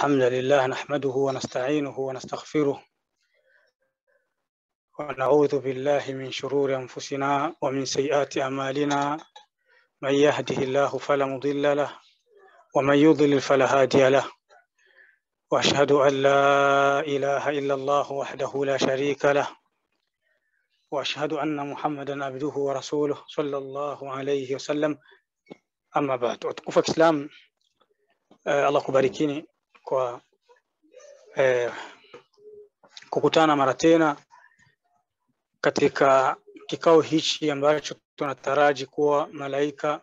الحمد لله نحمده ونستعينه ونستغفره ونعوذ بالله من شرور أنفسنا ومن سيئات أعمالنا من يهده الله فلا مضل له ومن يضلل فلا هادي له وأشهد أن لا إله إلا الله وحده لا شريك له وأشهد أن محمدا عبده ورسوله صلى الله عليه وسلم Ama baad, watukufu wa Kiislamu, eh, Allah kubarikini kwa eh, kukutana mara tena katika kikao hichi ambacho tunataraji kuwa malaika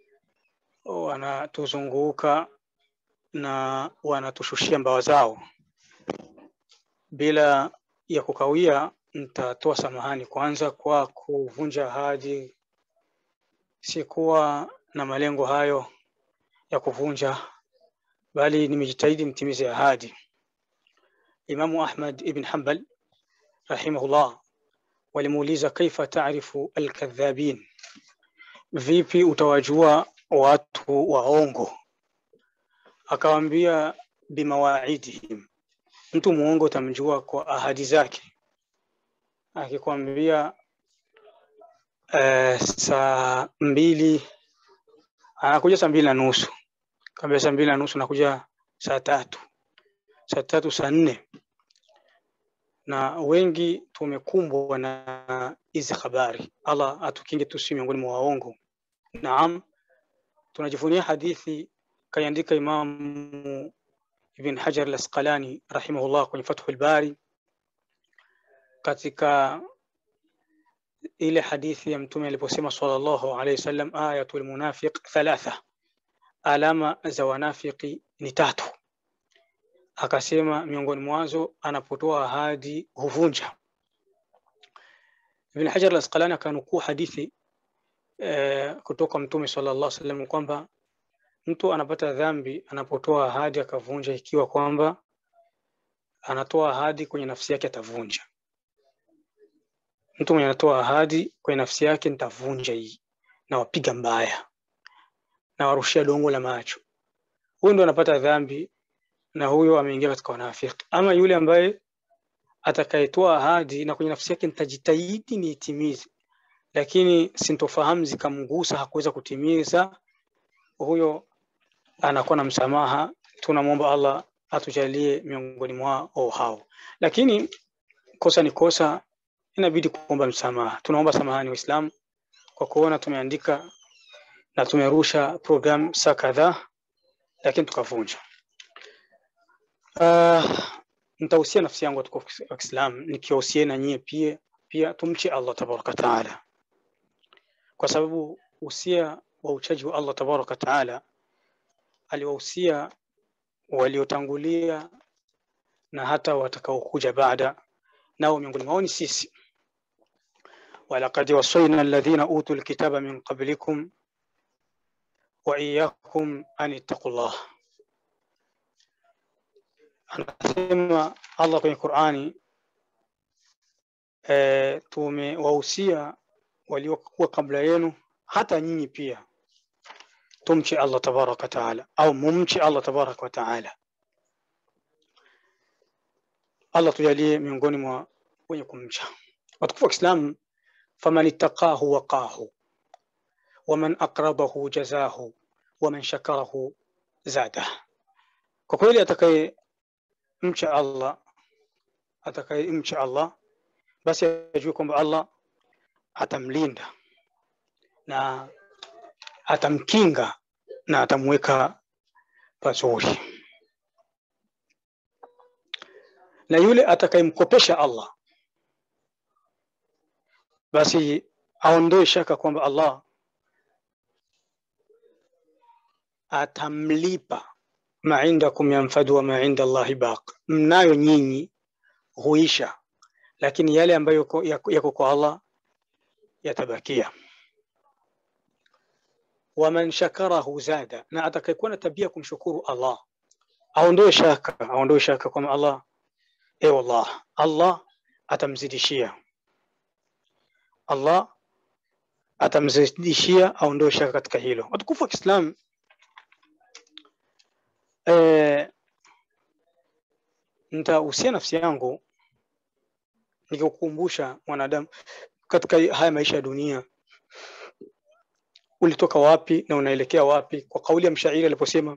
wanatuzunguka na wanatushushia mbawa zao. Bila ya kukawia, nitatoa samahani kwanza kwa kuvunja ahadi, sikuwa na malengo hayo ya kuvunja, bali nimejitahidi nitimize ahadi. Imamu Ahmad ibn Hanbal rahimahullah walimuuliza kaifa taarifu alkadhabin, vipi utawajua watu waongo? Akawambia bimawaidihim, mtu muongo utamjua kwa ahadi zake. Akikwambia uh, saa mbili anakuja saa mbili na nusu kaambia saa mbili na nusu nakuja saa tatu saa tatu saa nne na wengi tumekumbwa na hizi habari allah atukinge tusi miongoni mwa waongo naam tunajivunia hadithi kaiandika imamu ibn hajar al-asqalani rahimahullah kwenye fathul bari katika ile hadithi ya mtume aliposema sallallahu alaihi wasallam ayatul munafiq thalatha, alama za wanafiki ni tatu. Akasema miongoni mwazo anapotoa ahadi huvunja. Ibn Hajar al-Asqalani akanukuu hadithi eh, kutoka mtume sallallahu alaihi wasallam kwamba mtu anapata dhambi anapotoa ahadi akavunja, ikiwa kwamba anatoa ahadi kwenye nafsi yake atavunja mtu mwenye anatoa ahadi kwenye nafsi yake, nitavunja hii na wapiga mbaya na warushia dongo la macho, huyu ndo anapata dhambi na huyo ameingia katika wanafiki. Ama yule ambaye atakayetoa ahadi na kwenye nafsi yake, nitajitahidi niitimize, lakini sintofahamu zikamgusa, hakuweza kutimiza, huyo anakuwa na msamaha. Tunamwomba Allah atujalie miongoni mwao hao, lakini kosa ni kosa inabidi kuomba msamaha. Tunaomba samahani Waislamu kwa kuona tumeandika na tumerusha program saa kadhaa, lakini tukavunja. Uh, nitahusia nafsi yangu watukufu wa Kiislamu nikiwahusia na nyie pia, pia tumche Allah tabaraka taala, kwa sababu usia wa uchaji wa Allah tabaraka taala aliwahusia waliotangulia na hata watakaokuja baada, nao miongoni mwao ni sisi walaqad wasaina alladhina utu lkitaba min qablikum wa iyyakum an ittaqullah. Anasema Allah kwenye Qur'ani, e, tumewahusia waliokuwa kabla yenu hata nyinyi pia tumche Allah tabaraka wa taala, au mumche Allah tabaraka wa taala. Allah tujalie miongoni mwa wenye kumcha. Watukufu wa Kiislamu, faman ittaqahu waqahu waman aqrabahu jazahu waman shakarahu zadah. Kwa kweli atakaye mcha Allah, atakaye mcha Allah basi ajue kwamba Allah atamlinda na atamkinga na atamweka pazuri, na yule atakayemkopesha Allah basi aondoe shaka kwamba Allah atamlipa ma indakum yanfadu wa ma inda Allahi baq, mnayo nyinyi huisha, lakini yale ambayo yako kwa Allah yatabakia. Waman shakarahu zada, na atakayekuwa na tabia kumshukuru Allah aondoe shaka, aondoe shaka kwamba Allah, e wallah, Allah atamzidishia Allah atamzidishia aondoe shaka katika hilo. Watukufu wa Kiislamu, eh, nitahusia nafsi yangu nikikukumbusha mwanadamu katika haya maisha ya dunia ulitoka wapi na unaelekea wapi kwa kauli ya mshairi aliposema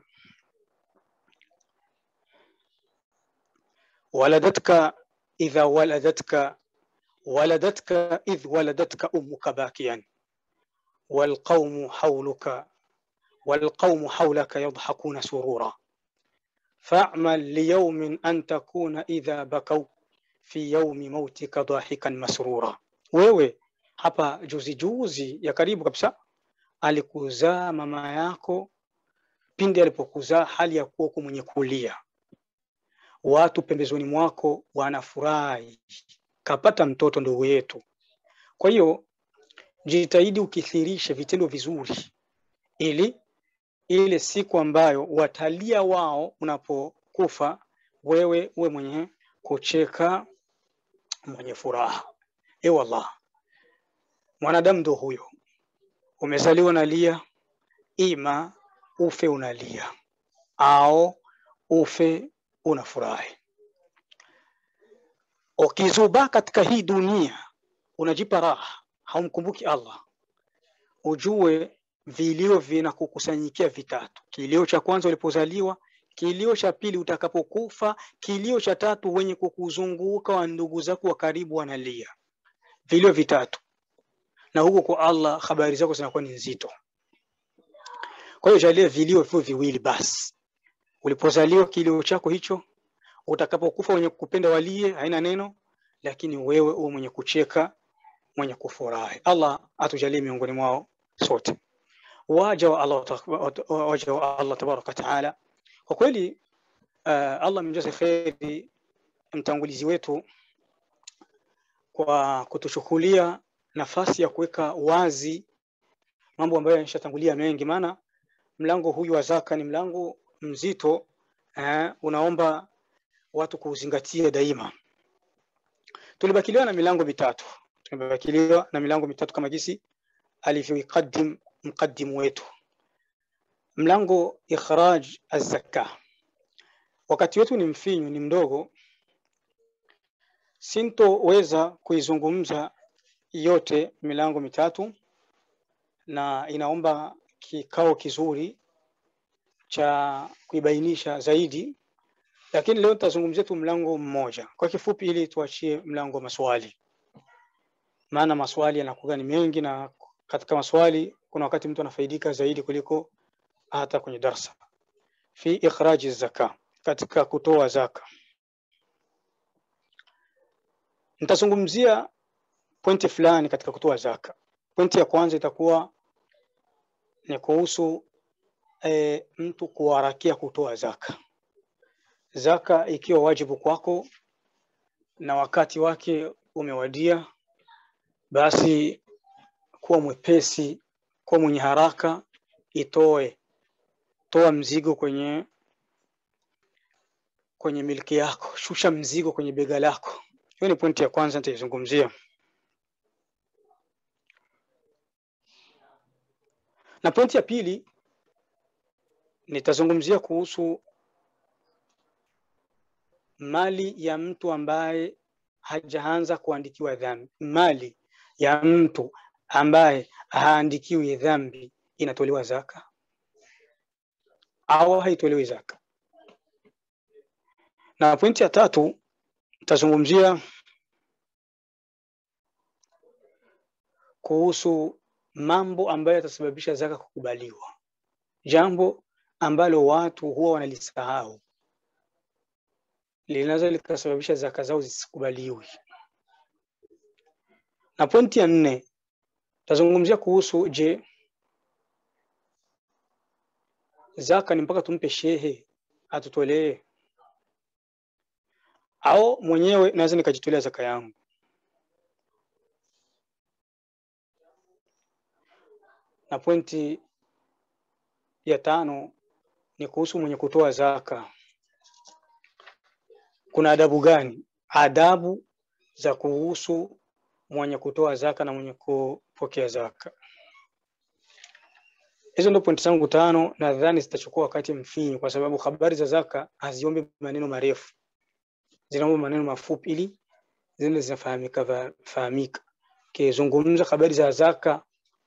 waladatka idha waladatka waladatka idh waladatka ummuka bakiyan والقوم حولك والقوم حولك يضحكون سرورا فاعمل ليوم أن تكون إذا بكوا في يوم موتك ضاحكا مسرورا wewe hapa juzi juzi ya karibu kabisa alikuzaa mama yako pindi alipokuzaa hali ya kuwa mwenye kulia watu pembezoni mwako wanafurahi kapata mtoto ndugu yetu kwa hiyo jitahidi ukithirishe vitendo vizuri ili ile siku ambayo watalia wao unapokufa wewe uwe mwenye kucheka mwenye furaha e wallah mwanadamu ndo huyo umezaliwa unalia ima ufe unalia au ufe unafurahi ukizubaa katika hii dunia unajipa raha haumkumbuki allah ujue vilio vinakukusanyikia vitatu kilio cha kwanza ulipozaliwa kilio cha pili utakapokufa kilio cha tatu wenye kukuzunguka wa ndugu zako wa karibu wanalia vilio vitatu na huko kwa allah habari zako zinakuwa ni nzito kwa hiyo jalia vilio hivyo viwili basi ulipozaliwa kilio chako hicho utakapokufa wenye kupenda walie haina neno lakini wewe uwe mwenye kucheka mwenye kufurahi allah atujalie miongoni mwao sote waja wa allah, waja wa allah tabaraka wataala kwa kweli uh, allah mjaze kheri mtangulizi wetu kwa kutuchukulia nafasi ya kuweka wazi mambo ambayo yameshatangulia mengi maana mlango huyu wa zaka ni mlango mzito eh, unaomba watu kuuzingatia daima tulibakiliwa na milango mitatu tumebakiliwa na milango mitatu kama jinsi alivyoikadim mqaddimu wetu mlango ikhraj azaka wakati wetu ni mfinyu ni mdogo sintoweza kuizungumza yote milango mitatu na inaomba kikao kizuri cha kuibainisha zaidi lakini leo tutazungumzia tu mlango mmoja kwa kifupi ili tuachie mlango wa maswali maana maswali yanakuwa ni mengi na katika maswali kuna wakati mtu anafaidika zaidi kuliko hata kwenye darsa fi ikhraji zaka katika kutoa zaka nitazungumzia pointi fulani katika kutoa zaka pointi ya kwanza itakuwa ni kuhusu e, mtu kuharakia kutoa zaka zaka ikiwa wajibu kwako na wakati wake umewadia basi kuwa mwepesi kuwa mwenye haraka itoe toa mzigo kwenye kwenye milki yako shusha mzigo kwenye bega lako hiyo ni pointi ya kwanza nitaizungumzia na pointi ya pili nitazungumzia kuhusu mali ya mtu ambaye hajaanza kuandikiwa dhambi mali ya mtu ambaye haandikiwi dhambi inatolewa zaka au haitolewi zaka na pointi ya tatu tazungumzia kuhusu mambo ambayo yatasababisha zaka kukubaliwa jambo ambalo watu huwa wanalisahau linaweza likasababisha zaka zao zisikubaliwi na pointi ya nne tazungumzia kuhusu je zaka ni mpaka tumpe shehe atutolee au mwenyewe naweza nikajitolea zaka yangu na pointi ya tano ni kuhusu mwenye kutoa zaka kuna adabu gani adabu za kuhusu mwenye kutoa zaka na mwenye kupokea zaka hizo ndio pointi zangu tano nadhani zitachukua wakati mfinyu kwa sababu habari za zaka haziombi maneno marefu zinaomba maneno mafupi ili zile zinafahamika fahamika. Kizungumza habari za zaka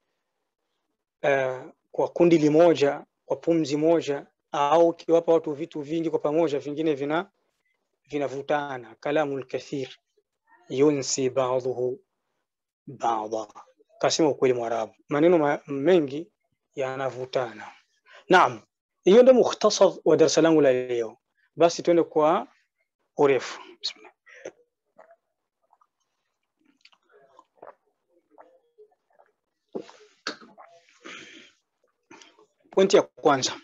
uh, kwa kundi limoja kwa pumzi moja, au ukiwapa watu vitu vingi kwa pamoja, vingine vina vinavutana. Kalamul kathir yunsi ba'dhuhu ba'dha, kasema ukweli Mwarabu, maneno ma mengi yanavutana. Naam, hiyo ndio mukhtasar wa darasa langu la leo. Basi tuende kwa urefu. Bismillah. Pointi ya kwanza,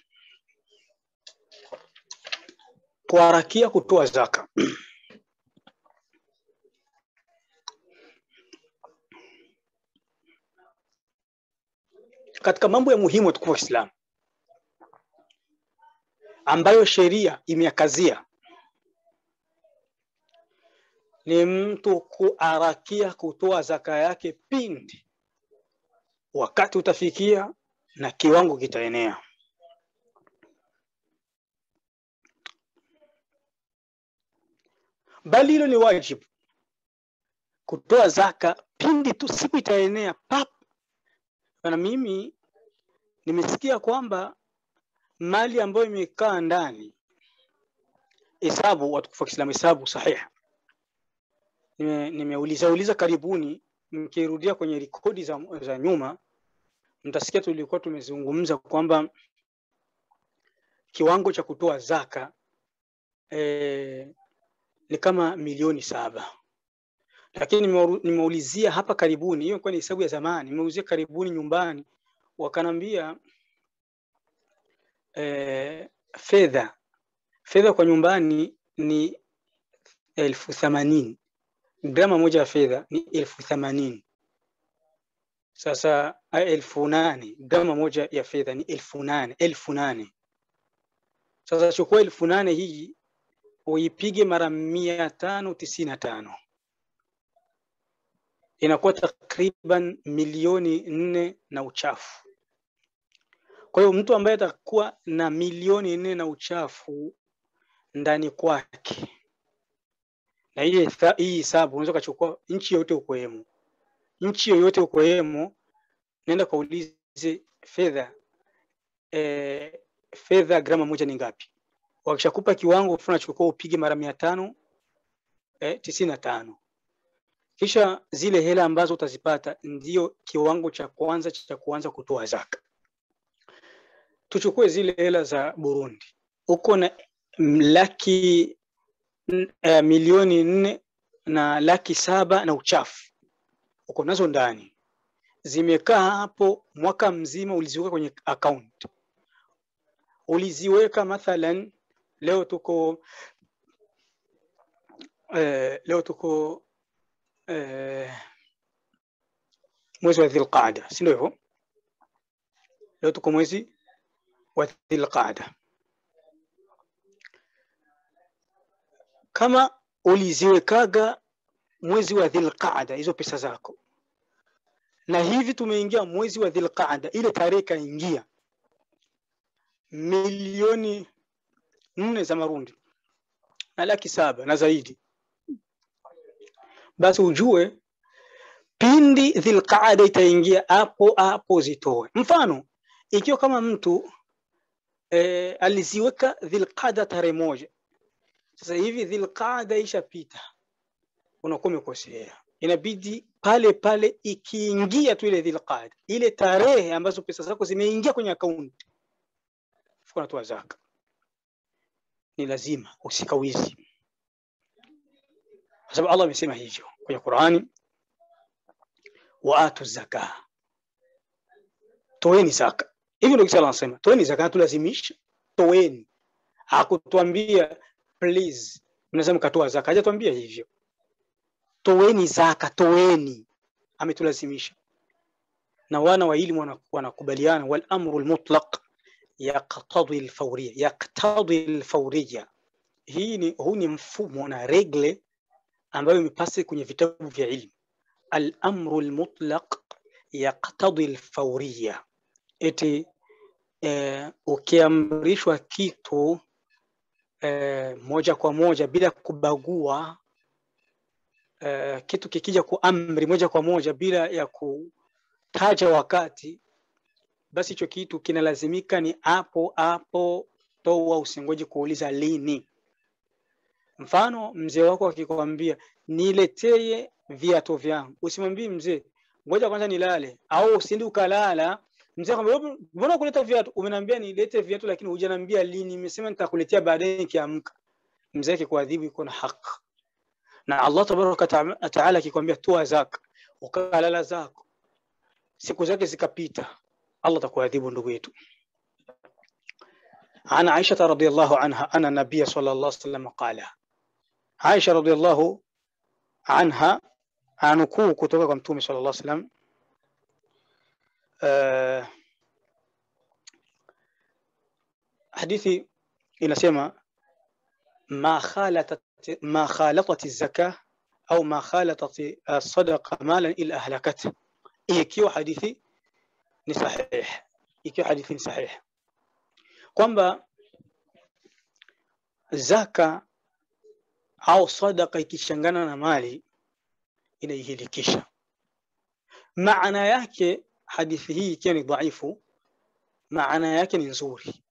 kuharakia kutoa zaka. Katika mambo ya muhimu ya tukufu wa Islam ambayo sheria imeyakazia ni mtu kuharakia kutoa zaka yake pindi wakati utafikia na kiwango kitaenea. Bali hilo ni wajibu, kutoa zaka pindi tu siku itaenea pap. Na mimi nimesikia kwamba mali ambayo imekaa ndani, hesabu watukufu wa Kiislamu, hesabu sahiha, nimeuliza nime uliza karibuni, mkirudia kwenye rekodi za, za nyuma mtasikia tulikuwa tumezungumza kwamba kiwango cha kutoa zaka e, ni kama milioni saba, lakini nimeulizia hapa karibuni, hiyo kwa ni hesabu ya zamani, nimeulizia karibuni nyumbani, wakanambia e, fedha fedha kwa nyumbani ni elfu themanini grama moja ya fedha ni elfu themanini sasa elfu nane grama moja ya fedha ni elfu nane elfu nane Sasa chukua elfu nane hii uipige mara mia tano tisini na tano inakuwa takriban milioni nne na uchafu. Kwa hiyo mtu ambaye atakuwa na milioni nne na uchafu ndani kwake, na hii hii hisabu unaweza ukachukua nchi yoyote ukoemo, nchi yoyote ukoemo, nenda kaulize fedha e, fedha grama moja ni ngapi? Wakishakupa kiwango fulani, chukua upige mara mia tano e, tisini na tano kisha zile hela ambazo utazipata ndio kiwango cha kwanza cha kuanza kutoa zaka. Tuchukue zile hela za Burundi, uko na laki uh, milioni nne na laki saba na uchafu uko nazo ndani, zimekaa hapo mwaka mzima, uliziweka kwenye account, uliziweka mathalan, leo tuko uh, leo tuko Uh, mwezi wa Dhulqaada, si ndio hivyo? Leo tuko mwezi wa Dhulqaada. Kama uliziwekaga mwezi wa Dhulqaada hizo pesa zako, na hivi tumeingia mwezi wa Dhulqaada, ile tarehe kaingia milioni nne za marundi na laki saba na zaidi basi ujue pindi Dhilqaada itaingia hapo hapo zitoe. Mfano, ikiwa kama mtu e, aliziweka Dhilqaada tarehe moja, sasa hivi Dhilqaada ishapita, unakuwa umekosea. Inabidi pale pale ikiingia tu ile Dhilqaada, ile tarehe ambazo pesa zako zimeingia kwenye akaunti, unatoa zaka. Ni lazima usikawizi kwa sababu Allah amesema hivyo kwenye Qur'ani, waatu zaka, toeni zaka. Hivyo ndio Allah anasema toeni zaka, tulazimisha toeni. Hakutuambia please, mnaweza mkatoa zaka, hajatuambia hivyo. Toeni zaka, toeni, ametulazimisha. Na wana wa elimu wanakubaliana, wal amru almutlaq yaqtadi alfawriya, yaqtadi alfawriya. Hii ni huu ni mfumo na regle ambayo imepasi kwenye vitabu vya ilmu. Al-amru al-mutlaq yaqtadi al-fawriya, eti eh, ukiamrishwa kitu eh, moja kwa moja bila kubagua eh, kitu kikija kuamri moja kwa moja bila ya kutaja wakati basi hicho kitu kinalazimika ni hapo hapo toa usingoje kuuliza lini mfano mzee wako akikwambia niletee viatu vyangu usimwambie mzee ngoja kwanza nilale au usindi ukalala mzee akwambia mbona kuleta viatu umeniambia nilete viatu lakini hujaniambia lini nimesema nitakuletea baadaye nikiamka mzee akikuadhibu iko na haki na Allah tabaraka taala akikwambia toa zaka ukalala zako siku zake zikapita Allah atakuadhibu ndugu yetu عن عائشة رضي الله عنها أن النبي صلى الله عليه وسلم قال عائشة رضي الله عنها anukuu kutoka kwa mtume sallallahu alaihi wasallam uh, hadithi inasema ma khalatat ma khalatat zaka au ma khalatat sadaqa malan ila ahlakat ikiwa hadithi ni sahih ikiwa hadithi ni sahih kwamba zaka au sadaka ikichangana na mali inaihilikisha maana yake hadithi hii ikiwa ni dhaifu maana yake ni nzuri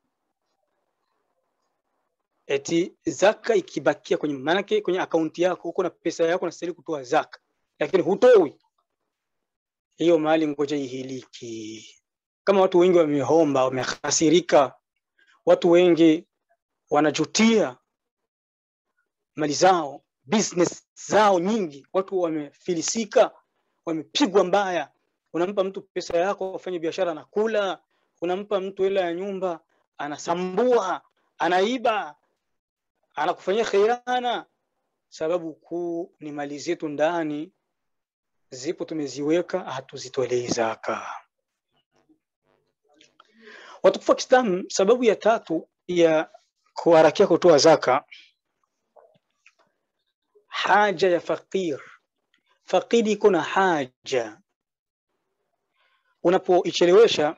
eti zaka ikibakia kwenye maanake kwenye akaunti yako huko na pesa yako nastahili kutoa zaka lakini hutoi hiyo mali ngoja ihiliki kama watu wengi wamehomba wamehasirika watu wengi wanajutia mali zao business zao nyingi watu wamefilisika wamepigwa mbaya unampa mtu pesa yako afanye biashara anakula unampa mtu hela ya nyumba anasambua anaiba anakufanyia khiana sababu kuu ni mali zetu ndani zipo tumeziweka hatuzitolei zaka watukufu wa Kiislamu sababu ya tatu ya kuharakia kutoa zaka haja ya fakir fakiri iko na haja unapoichelewesha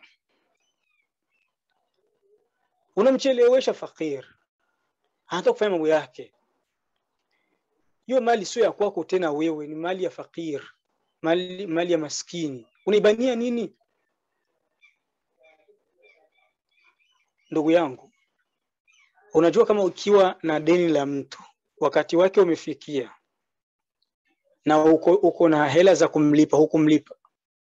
unamchelewesha fakir anataka kufanya mambo yake hiyo mali sio ya kwako tena wewe ni mali ya fakir mali, mali ya maskini unaibania nini ndugu yangu unajua kama ukiwa na deni la mtu wakati wake umefikia na uko, uko na hela za kumlipa hukumlipa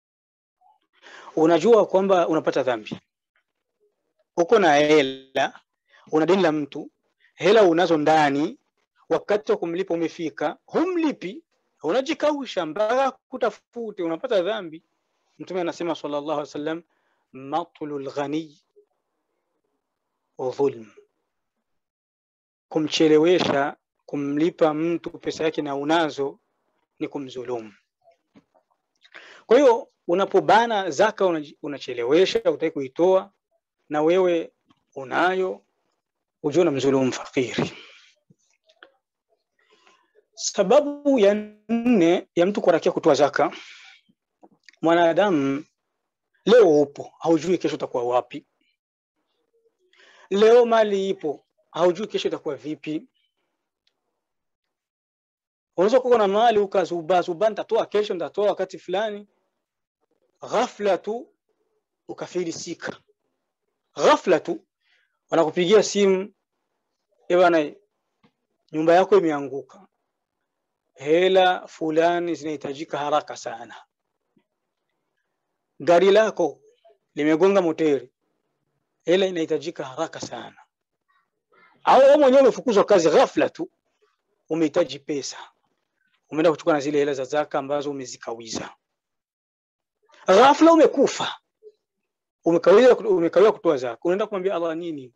unajua kwamba unapata dhambi uko na hela una deni la mtu hela unazo ndani wakati wa kumlipa umefika humlipi unajikausha mpaka kutafute unapata dhambi mtume anasema sallallahu alaihi wasallam matlul ghani dhulm kumchelewesha kumlipa mtu pesa yake na unazo ni kumdhulumu kwa hiyo unapobana zaka unachelewesha utaki kuitoa na wewe unayo ujue unamdhulumu fakiri sababu ya nne ya mtu kuharakia kutoa zaka mwanadamu leo upo haujui kesho utakuwa wapi leo mali ipo haujui kesho itakuwa vipi unaweza kuwa na mali ukazuba zuba nitatoa kesho nitatoa wakati fulani ghafla tu ukafilisika ghafla tu wanakupigia simu bwana nyumba yako imeanguka hela fulani zinahitajika haraka sana gari lako limegonga moteri hela inahitajika haraka sana au wewe mwenyewe umefukuzwa kazi ghafla tu umehitaji pesa umeenda kuchukua na zile hela za zaka ambazo umezikawiza ghafla umekufa umekawia umekawia kutoa zaka unaenda kumwambia Allah nini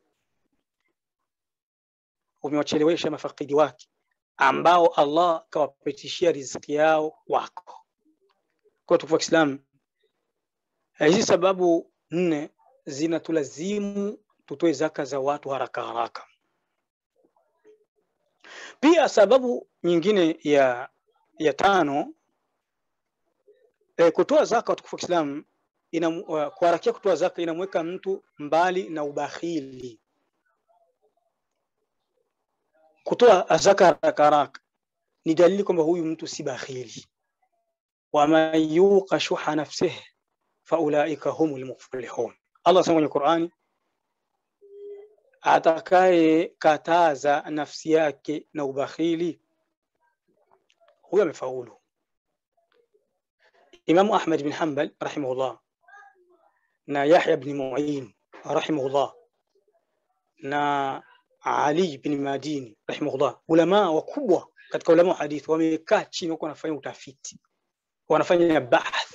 umewachelewesha mafakidi wake ambao Allah kawapitishia riziki yao kwako kwa tukufu wa Kiislamu hizi sababu nne zinatulazimu tutoe zaka za watu haraka haraka pia sababu nyingine ya ya tano e, kutoa zaka watukufu wa Kiislamu ina uh, kuharakia kutoa zaka inamweka mtu mbali na ubakhili kutoa zaka haraka haraka ni dalili kwamba huyu mtu si bakhili waman yuqa shuha nafsihi faulaika humul muflihun allah anasema kwenye qurani atakaye kataza nafsi yake na ubakhili huyo amefaulu imamu ahmad bin hanbal rahimahullah na yahya bni muin rahimahullah na ali bin madini rahimahullah ulamaa wakubwa katika ulama wa hadithi wamekaa chini wako wanafanya utafiti wanafanya bahth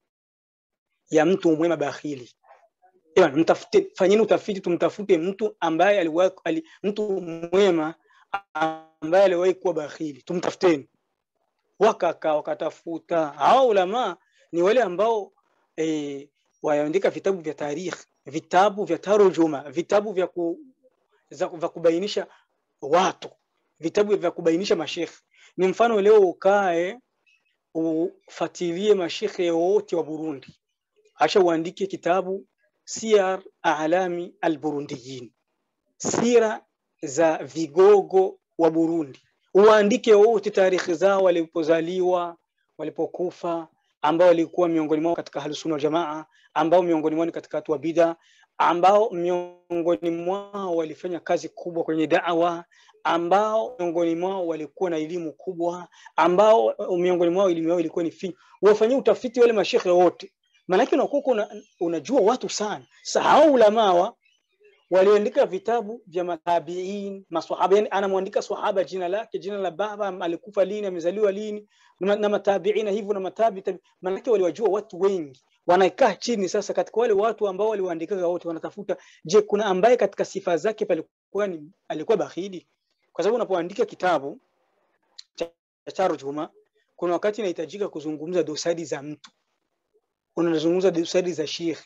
ya mtu mwema bakhili Ewan, mtafute fanyeni utafiti tumtafute mtu ambaye aliwahi ali, mtu mwema ambaye aliwahi kuwa bakhili tumtafuteni wakaka wakatafuta hao ulama ni wale ambao e, waandika vitabu vya tarikh vitabu vya tarujuma vitabu vya, ku, za, vya kubainisha watu vitabu vya kubainisha mashekhe ni mfano leo ukae ufatilie mashekhe wote wa Burundi acha uandike kitabu siyar alami alburundiyin sira za vigogo wa Burundi uandike wote tarehe zao walipozaliwa walipokufa ambao walikuwa miongoni mwao katika ahlusunna wal jamaa ambao miongoni mwao ni katika watu wa bid'a ambao miongoni mwao walifanya kazi kubwa kwenye da'wa ambao miongoni mwao walikuwa na elimu kubwa ambao miongoni mwao elimu yao ilikuwa ni fi wafanyie utafiti wale mashekhe wote maanake unakuwa una, unajua watu sana sahau ulamawa waliandika vitabu vya matabiin maswahaba yani anamwandika swahaba jina lake jina la baba alikufa lini amezaliwa lini na, na matabiina hivyo na matabi maanake waliwajua watu wengi wanakaa chini sasa katika wale watu ambao waliwaandikaga wote wanatafuta je kuna ambaye katika sifa zake palikuwa ni alikuwa bakhili kwa sababu unapoandika kitabu cha tarjuma kuna wakati inahitajika kuzungumza dosari za mtu unazungumza dosari za shekhi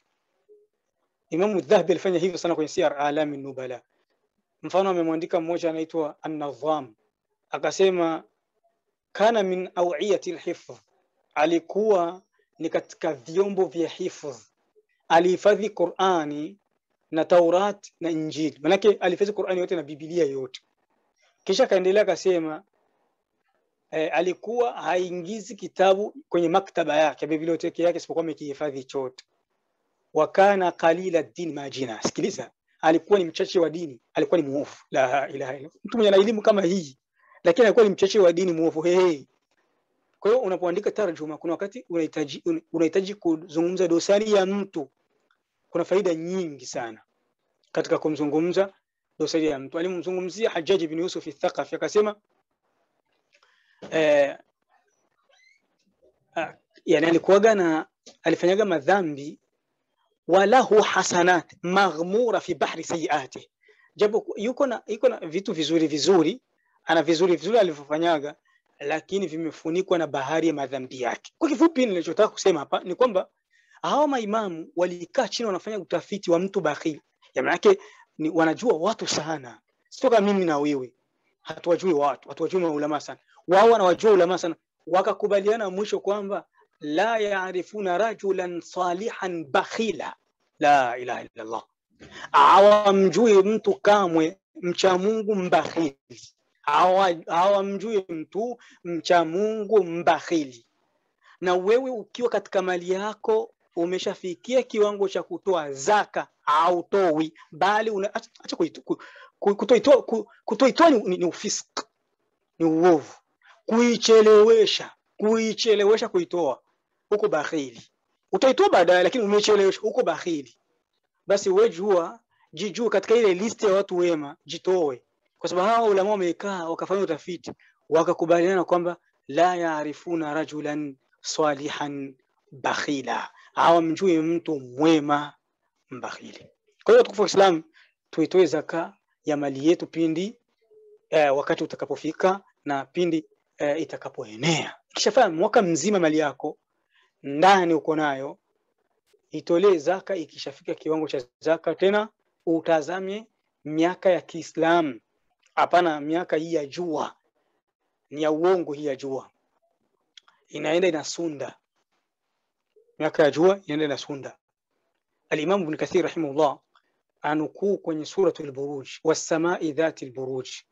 Imamu Dhahabi alifanya hivyo sana kwenye Siyar Alami Nubala. Mfano amemwandika mmoja anaitwa An-Nadham, akasema kana min awiyati lhifdh, alikuwa ni katika vyombo vya hifdh, alihifadhi Qurani na Taurat na Injili, manake alihifadhi Qurani yote na Biblia yote. Kisha akaendelea akasema eh, alikuwa haingizi kitabu kwenye maktaba yake biblioteki yake isipokuwa amekihifadhi chote wakana qalila din majina. Sikiliza, alikuwa ni mchache wa dini, alikuwa ni muovu. La ilaha illa mtu mwenye elimu kama hii, lakini alikuwa ni mchache wa dini, muovu. Hey. Kwa hiyo unapoandika tarjuma, kuna wakati unahitaji unahitaji kuzungumza dosari ya mtu. Kuna faida nyingi sana katika kumzungumza dosari ya mtu. Alimzungumzia Hajjaj bin Yusuf al-Thaqafi akasema eh, yani alikuwaga na alifanyaga madhambi walahu hasanat maghmura fi bahri sayiati, japo yuko na yuko na vitu vizuri vizuri, ana vizuri vizuri alivyofanyaga, lakini vimefunikwa na bahari ya madhambi yake. Kwa kifupi, nilichotaka kusema hapa ni kwamba hawa maimamu walikaa chini wanafanya utafiti wa mtu bakhili, ya maana ni wanajua watu sana, sio kama mimi na wewe hatuwajui watu, hatuwajui maulama sana, wao wanawajua ulama sana, wakakubaliana mwisho kwamba la yaarifuna rajulan salihan bakhila la ilaha illa Allah, hawamjui mtu kamwe mcha Mungu mbakhili, hawamjui mtu mcha Mungu mbakhili. Na wewe ukiwa katika mali yako umeshafikia kiwango cha kutoa zaka, hautoi bali acha kutoitoa kutoitoa ni, ni ufisk, ni uovu, kuichelewesha kuichelewesha kuitoa huko bakhili. Utaitoa baadaye, lakini umechelewesha huko bakhili. Basi wewe jua, jijue katika ile listi ya watu wema, jitoe, kwa sababu hawa ulama wamekaa wakafanya utafiti wakakubaliana kwamba la yaarifuna rajulan salihan bakhila, hawamjui mtu mwema mbakhili. Kwa hiyo tukufu wa Islam, tuitoe zaka ya mali yetu pindi eh, wakati utakapofika na pindi eh, itakapoenea. Ikishafanya mwaka mzima mali yako ndani uko nayo, itolee zaka. Ikishafika kiwango cha zaka, tena utazame miaka ya Kiislamu, hapana miaka hii ya jua, ni ya uongo. Hii ya jua inaenda inasunda, miaka ya jua inaenda inasunda. Alimamu Ibn Kathir rahimahullah anukuu kwenye Suratul Buruj, wassamai dhati lburuj,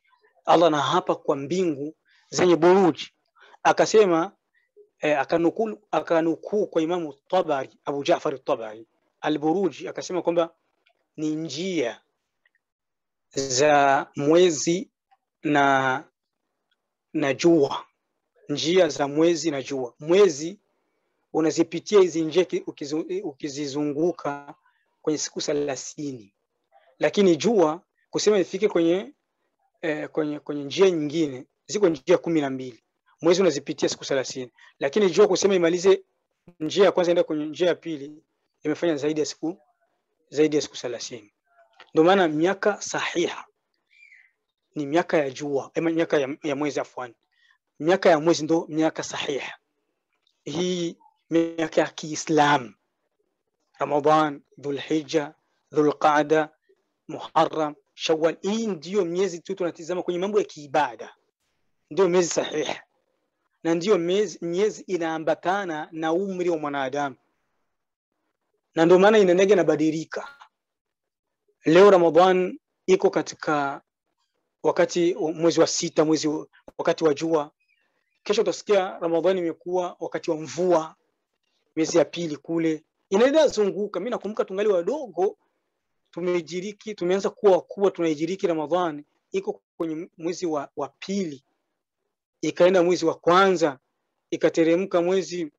Allah na hapa kwa mbingu zenye buruji akasema eh, akanukuu akanukuu kwa Imamu Tabari Abu Jaafar Tabari Alburuji akasema kwamba ni njia za mwezi na na jua, njia za mwezi na jua. Mwezi unazipitia hizi njia ukizu, ukizizunguka kwenye siku thelathini, lakini jua kusema ifike kwenye eh, kwenye kwenye njia nyingine ziko njia kumi na mbili. Mwezi unazipitia siku thelathini, lakini jua kusema imalize njia ya kwanza enda kwenye njia ya pili imefanya zaidi ya siku zaidi ya siku thelathini. Ndio maana miaka sahiha ni miaka ya jua ama miaka ya, ya mwezi afwan, miaka ya mwezi ndo miaka sahiha. Hii miaka ya Kiislam, Ramadhan, Dhulhijja, Dhulqaada, Muharram, Shawwal, hii ndiyo miezi tu tunatizama kwenye mambo ya kiibada, ndio miezi sahiha na ndiyo miezi, miezi inaambatana na umri wa mwanadamu, na ndio maana inaendega inabadilika. Leo Ramadhan iko katika wakati mwezi wa sita, mwezi wakati wa jua. Kesho utasikia Ramadhani imekuwa wakati wa mvua, miezi ya pili kule inaenda zunguka. Mimi nakumbuka tungali wadogo tumejiriki, tumeanza kuwa wakubwa, tunaijiriki Ramadhani iko kwenye mwezi wa, wa pili, ikaenda mwezi wa kwanza, ikateremka mwezi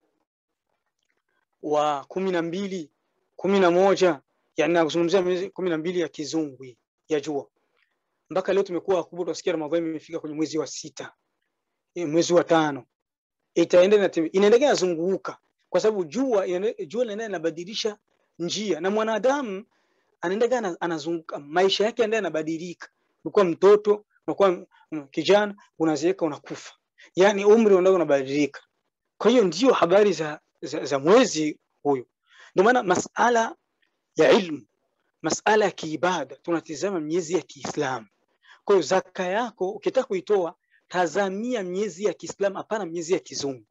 wa kumi na mbili, kumi na moja, yani nakuzungumzia miezi kumi na mbili ya kizungu ya jua mpaka leo tumekuwa wakubwa, tunasikia Ramadhani imefika kwenye mwezi wa sita, mwezi wa tano, itaenda inaendelea inazunguka, kwa sababu jua jua linaenda linabadilisha njia, na mwanadamu anaendelea anazunguka, maisha yake yanaendelea yanabadilika. Ulikuwa mtoto, unakuwa kijana, unazeeka, unakufa, yani umri unaenda unabadilika. Kwa hiyo ndio habari za, za, za mwezi huyu. Ndio maana masala ya ilmu, masala ya kiibada, tunatizama miezi ya Kiislamu. Kwa hiyo zaka yako ukitaka kuitoa, tazamia miezi ya Kiislamu, hapana miezi ya kizungu.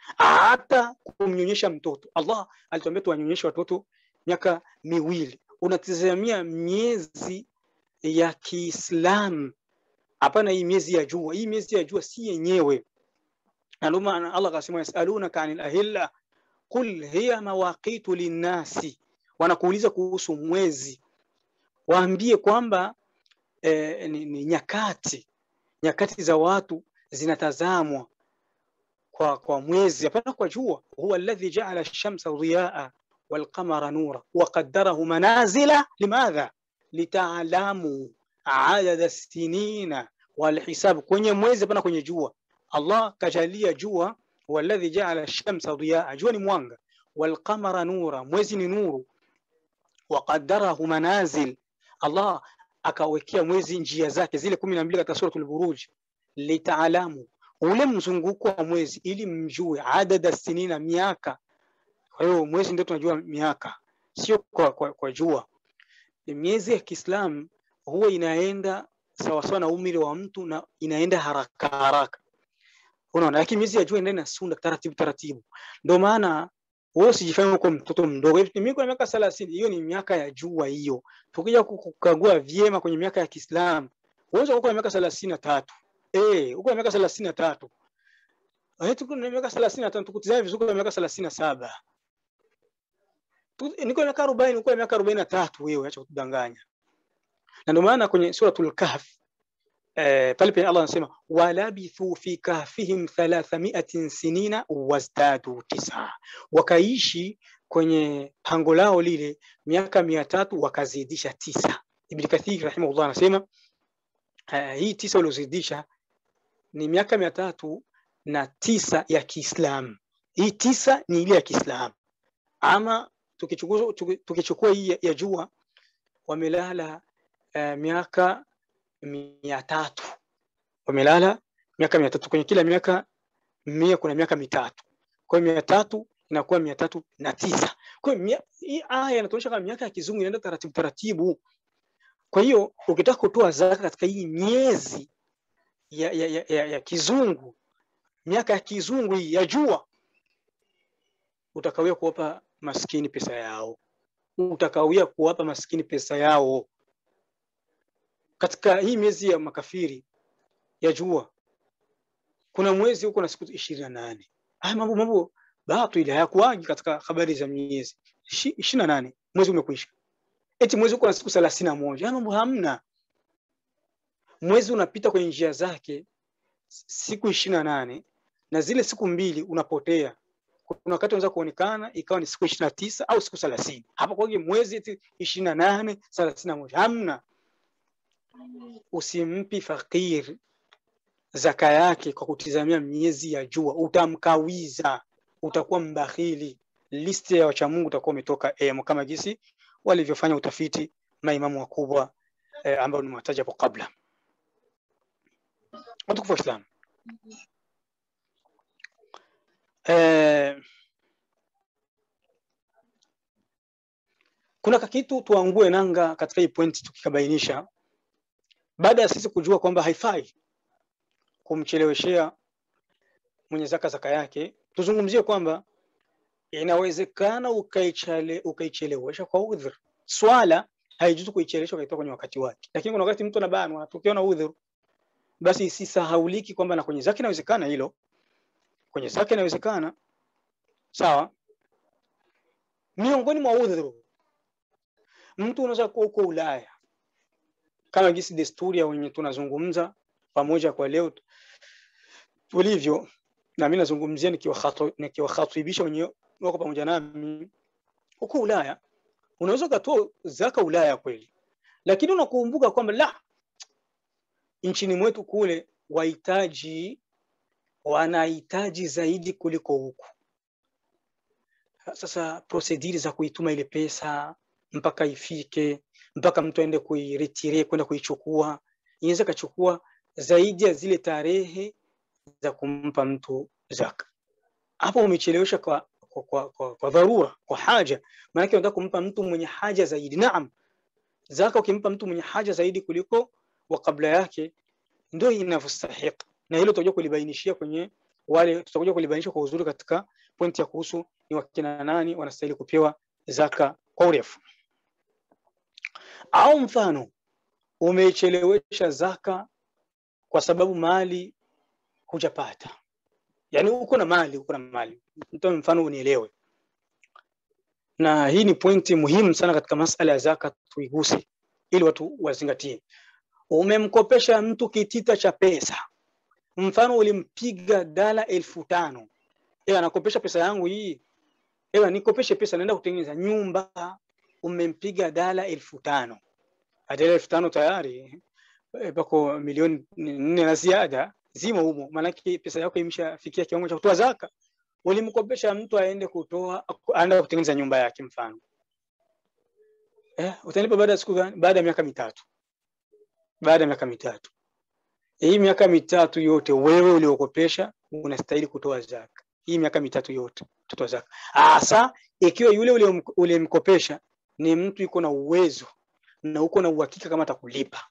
Hata kumnyonyesha mtoto, Allah alituambia tuwanyonyeshe watoto miaka miwili. Unatizamia miezi ya Kiislamu, hapana hii miezi ya jua. Hii miezi ya jua si yenyewe, na ndio maana Allah akasema yasalunaka anil ahilla qul hiya mawaqitu linnasi, wanakuuliza kuhusu mwezi, waambie kwamba eh, ni, ni nyakati nyakati za watu zinatazamwa kwa, kwa mwezi hapana kwa jua. huwa alladhi jaala ash-shamsa dhiyaa walqamara nura waqaddarahu manazila limadha litaalamu adada sinina walhisab, kwenye mwezi hapana kwenye jua. Allah kajalia jua, huwa alladhi jaala ash-shamsa dhiyaa, jua ni mwanga, walqamara nura, mwezi ni nuru, waqaddarahu manazil, Allah akawekea mwezi njia zake zile kumi na mbili katika suratul Buruj, litaalamu ule mzunguko wa mwezi, ili mjue adada sinina, miaka. Kwa hiyo mwezi ndio tunajua miaka, sio kwa, kwa, kwa jua. Miezi ya Kiislamu huwa inaenda sawasawa na umri wa mtu na inaenda haraka haraka, unaona. Lakini miezi ya jua inaenda sunda taratibu taratibu. Ndio maana wewe usijifanye uko mtoto mdogo. Mimi kwa miaka 30, hiyo ni miaka ya jua hiyo. Tukija kukagua vyema kwenye miaka ya Kiislamu, wewe uko na miaka 33. Eh, uko na miaka 33. Eh, tuko na miaka 35, tukutizame vizuri kwa miaka 37. Niko na miaka 40, uko na miaka 43 wewe, acha kutudanganya. Na ndio maana kwenye suratul Kahf eh, pale pale Allah anasema walabithu fi kahfihim thalathamiatin sinina wazdadu tisa, wakaishi kwenye pango lao lile miaka mia tatu wakazidisha tisa. Ibn Kathir rahimahullah anasema uh, hii tisa waliozidisha ni miaka mia tatu na tisa ya Kiislamu. Hii tisa ni ile ya Kiislamu, ama tukichukua tukichukua hii ya jua wamelala uh, miaka mia tatu wamelala miaka mia tatu kwenye kila miaka mia kuna miaka mitatu kwa hiyo mia tatu inakuwa mia tatu na tisa kwa hiyo hii aya inatuonyesha kama miaka ya kizungu inaenda taratibu taratibu kwa hiyo ukitaka kutoa zaka katika hii miezi ya, ya, ya, ya, ya kizungu miaka ya kizungu hii ya jua utakawia kuwapa maskini pesa yao utakawia kuwapa maskini pesa yao katika hii miezi ya makafiri ya jua kuna mwezi huko na siku ishirini na nane haya mambo mambo batili hayakuwagi katika habari za miezi ishirini na nane mwezi umekwisha eti mwezi uko na siku thelathini na moja haya mambo hamna mwezi unapita kwenye njia zake siku ishirini na nane na zile siku mbili unapotea kuna wakati unaweza kuonekana ikawa ni siku ishirini na tisa au siku thelathini hapa kwake mwezi eti ishirini na nane thelathini na moja hamna usimpi fakir zaka yake kwa kutizamia miezi ya jua utamkawiza utakuwa mbakhili listi ya wachamungu utakuwa umetoka emo kama jinsi walivyofanya utafiti maimamu wakubwa eh, ambao nimewataja hapo kabla watukufu waislamu eh, kuna kakitu tuangue nanga katika hii pointi tukikabainisha baada ya sisi kujua kwamba haifai kumcheleweshea mwenye zaka zaka yake tuzungumzie kwamba inawezekana ukaichele, ukaichelewesha kwa udhur swala haijuzu kuichelewesha ukaitoa kwenye wakati wake lakini kuna wakati mtu anabanwa tukiwa na udhur basi isisahauliki kwamba na kwenye zaka inawezekana hilo kwenye zaka inawezekana sawa miongoni mwa udhuru mtu unaweza kuwa uko ulaya kama jinsi desturi ya wenye tunazungumza pamoja kwa leo tulivyo na mimi nazungumzia nikiwakhatibisha wenye wako pamoja nami huko Ulaya unaweza ukatoa zaka Ulaya kweli, lakini unakumbuka kwamba la nchini mwetu kule wahitaji wanahitaji zaidi kuliko huku. Sasa prosediri za kuituma ile pesa mpaka ifike mpaka mtu aende kuiretire kwenda kuichukua inaweza kachukua zaidi ya zile tarehe za kumpa mtu zaka. Hapo umechelewesha kwa, kwa, kwa, kwa, kwa dharura, kwa haja. Maanake unataka kumpa mtu mwenye haja zaidi. Naam, zaka ukimpa mtu mwenye haja zaidi kuliko wa kabla yake, ndio inavyostahili, na hilo tutakuja kulibainishia kwenye wale, tutakuja kulibainisha kwa uzuri katika pointi ya kuhusu ni wakina nani wanastahili kupewa zaka kwa urefu. Au mfano umeichelewesha zaka kwa sababu mali hujapata, yani uko na mali, uko na mali. Nitoe mfano unielewe, na hii ni pointi muhimu sana katika masala ya zaka, tuiguse ili watu wazingatie. Umemkopesha mtu kitita cha pesa, mfano ulimpiga dala elfu tano ewa nakopesha pesa yangu hii, ewa nikopeshe pesa, naenda kutengeneza nyumba. Umempiga dala elfu tano dala elfu tano tayari pako milioni nne na ziada zimo humo, maanake pesa yako imeshafikia kiwango cha kutoa zaka. Ulimkopesha mtu aende kutoa aende kutengeneza nyumba yake mfano eh, utanipa baada ya siku gani? Baada ya miaka mitatu. Baada ya miaka mitatu, hii miaka mitatu yote wewe uliokopesha unastahili kutoa zaka. Hii miaka mitatu yote kutoa zaka, hasa ikiwa yule uliyemkopesha ni mtu yuko na uwezo na uko na uhakika kama atakulipa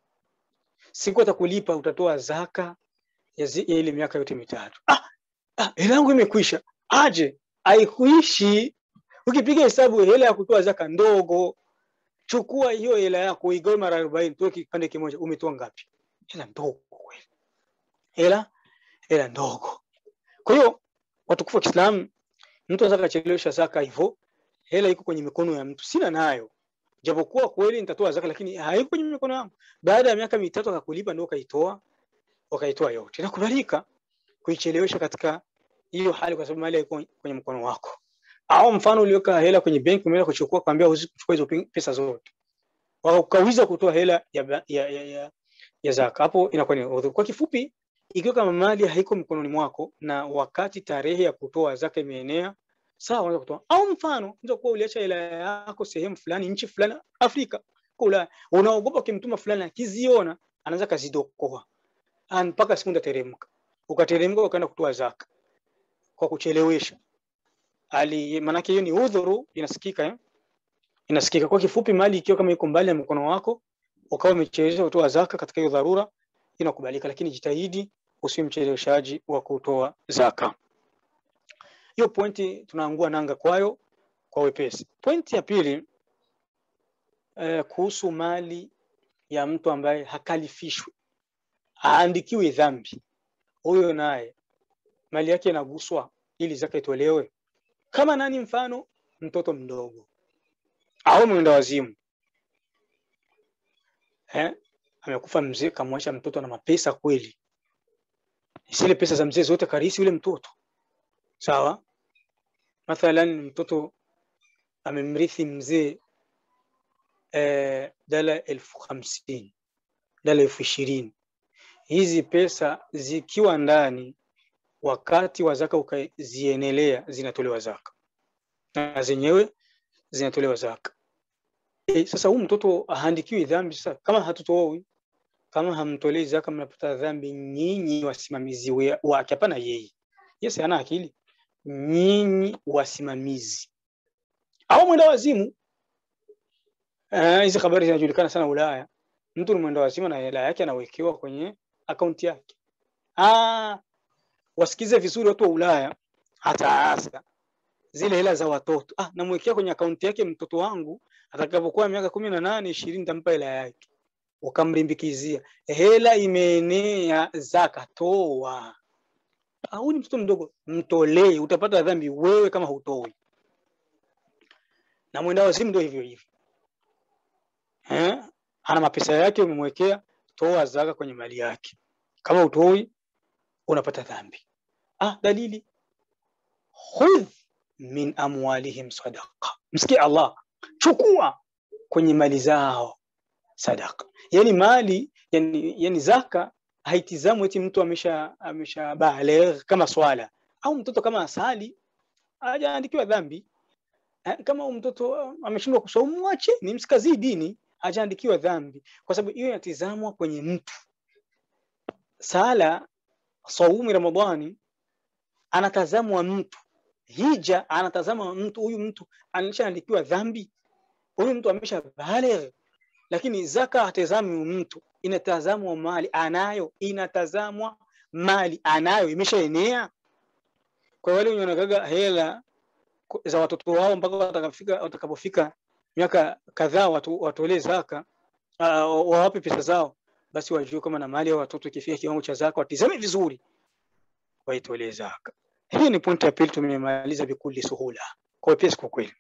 siku atakulipa, utatoa zaka ya, zi, ya ile miaka yote mitatu. Ah, ah, hela yangu imekwisha. Aje haikuishi. Ukipiga hesabu hela ya kutoa zaka ndogo, chukua hiyo hela yako igawe mara arobaini, toa kipande kimoja, umetoa ngapi? Hela ndogo kweli, hela hela ndogo. Kwa hiyo watukufu wa Kiislamu, mtu anaweza kachelewesha zaka hivyo, hela iko kwenye mikono ya mtu, sina nayo japokuwa kweli nitatoa zaka lakini haiko kwenye mikono yangu. Baada ya miaka mitatu akakulipa, ndio ukaitoa ukaitoa yote. Inakubalika kuichelewesha katika hiyo hali, kwa sababu mali iko kwenye mkono wako. Au mfano uliweka hela kwenye benki, umeenda kuchukua, kwambia usichukue hizo pesa zote, wakawiza kutoa hela ya, ya, ya, ya, ya zaka, hapo inakuwa ni udhuru. Kwa kifupi, ikiwa kama mali haiko mikononi mwako na wakati tarehe ya kutoa zaka imeenea sawa, unaweza kutoa. Au mfano unaweza kuwa uliacha hela yako sehemu fulani, nchi fulani, Afrika kwa Ulaya, unaogopa ukimtuma fulani akiziona anaweza kazidokoa mpaka siku ndateremka, ukateremka ukaenda kutoa zaka kwa kuchelewesha ali, maanake hiyo ni udhuru, inasikika eh? Inasikika. Kwa kifupi, mali ikiwa kama iko mbali ya mkono wako ukawa umechelewesha kutoa zaka katika hiyo dharura, inakubalika, lakini jitahidi usiwe mcheleweshaji wa kutoa zaka hiyo pointi tunaangua nanga kwayo kwa wepesi. Pointi ya pili eh, kuhusu mali ya mtu ambaye hakalifishwi haandikiwi dhambi, huyo naye mali yake inaguswa ili zaka itolewe. Kama nani? Mfano mtoto mdogo au mwenda wazimu eh? Amekufa mzee, kamwacha mtoto na mapesa kweli, zile pesa za mzee zote karisi yule mtoto sawa. Mathalan mtoto amemrithi mzee eh, dala elfu hamsini dala elfu ishirini hizi pesa zikiwa ndani wakati wa zaka ukazienelea zinatolewa zaka na zenyewe zinatolewa zaka. E, sasa huu mtoto haandikiwi dhambi. Sasa kama hatutoi, kama hamtolei zaka, mnapata dhambi nyinyi wasimamizi wake, hapana yeye. Yes, hana akili. Nyinyi wasimamizi au mwenda wazimu. Hizi uh, habari zinajulikana sana Ulaya. Mtu ni mwenda wazimu na hela yake anawekewa kwenye akaunti yake. Ah, wasikize vizuri watu wa Ulaya, hata hasa zile hela za watoto. Ah, namwekea kwenye akaunti yake mtoto wangu, atakapokuwa miaka kumi na nane ishirini nitampa hela yake. Ukamlimbikizia hela imeenea, zaka toa. Ah, huyu ni mtoto mdogo, mtolee, utapata dhambi wewe kama hutoi. Na mwenda wazimu ndio hivyo hivyo, eh, ana mapesa yake, umemwekea, toa zaka kwenye mali yake. Kama utoi unapata dhambi. Ah, dalili khudh min amwalihim sadaqa, msikie Allah, chukua kwenye mali zao sadaqa. Yani mali yani, yani zaka haitizamwi eti mtu amesha amesha baligh kama swala au mtoto kama asali hajaandikiwa dhambi. Kama mtoto ameshindwa kusoma, mwache ni msikazii dini, hajaandikiwa dhambi, kwa sababu hiyo inatizamwa kwenye mtu. Sala saumu Ramadhani anatazamwa mtu, hija anatazama mtu. Huyu mtu alishaandikiwa dhambi, huyu mtu amesha baligh. Lakini zaka hatazamwi mtu, inatazamwa mali anayo, inatazamwa mali anayo, imeshaenea. Kwa wale wenye wanagaga hela za watoto wao mpaka watakapofika watakapofika miaka kadhaa watu, watolee zaka uh, wawape pesa zao, basi wajue kama na mali ya watoto ikifika kiwango cha zaka watizame vizuri waitolee zaka. Hii ni pointi ya pili, tumemaliza bikuli suhula, kwa wepesi kwa kweli.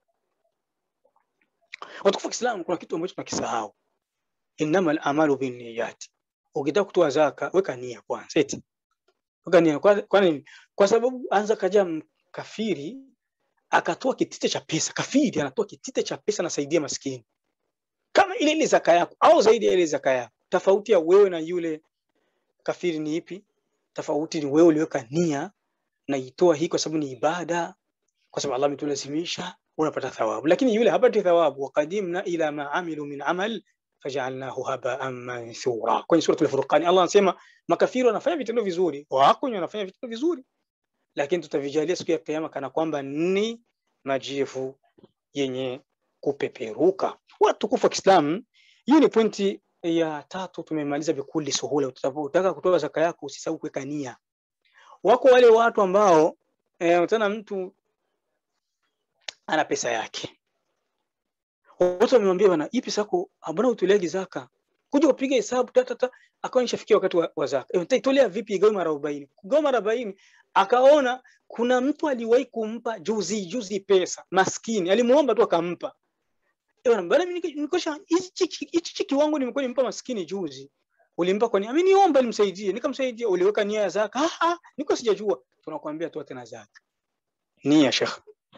Watukufu wa Kiislamu, kuna kitu ambacho tunakisahau, innamal amalu binniyati. Ukitaka kutoa zaka, weka nia kwanza, eti weka nia. Kwa nini? Kwa sababu anza kaja kafiri akatoa kitite cha pesa, kafiri anatoa kitite cha pesa, anasaidia maskini kama ile ile zaka yako au zaidi ya ile zaka yako. Tofauti ya wewe na yule kafiri ni ipi? Tofauti ni wewe uliweka nia na itoa hii kwa sababu ni ibada, kwa sababu Allah ametulazimisha, unapata thawabu. Lakini yule hapati thawabu, waqadimna ila ma amilu min amal fajalnahu habaan manthura. Kwenye suratul Furqan Allah anasema makafiri wanafanya vitendo vizuri, wako wenye wanafanya vitendo vizuri, lakini tutavijalia siku ya Kiyama kana kwamba ni majivu yenye kupeperuka. Watukufu wa Kiislamu, hiyo ni pointi ya tatu, tumemaliza bikuli suhula. Utaka kutoa zaka yako usisahau kuweka nia. Wako wale watu ambao eh, tena mtu ana pesa yake, watu wamemwambia bwana, hii pesa yako mbona utoleagi zaka? Kuja kupiga hesabu tatata, akawa nishafikia wakati wa, wa zaka. E, utaitolea vipi? Igawe mara arobaini. Kugawa mara arobaini, akaona kuna mtu aliwahi kumpa juzi juzi pesa, maskini alimuomba tu akampa. Bwana bwana, mimi nikosha hichi kiwango nimekuwa nimpa maskini juzi. Ulimpa kwa nini? Ameniomba nimsaidie, nikamsaidia. Uliweka nia ya zaka? Ah ah, niko sijajua. Tunakwambia toa tena zaka. Nia Sheikh.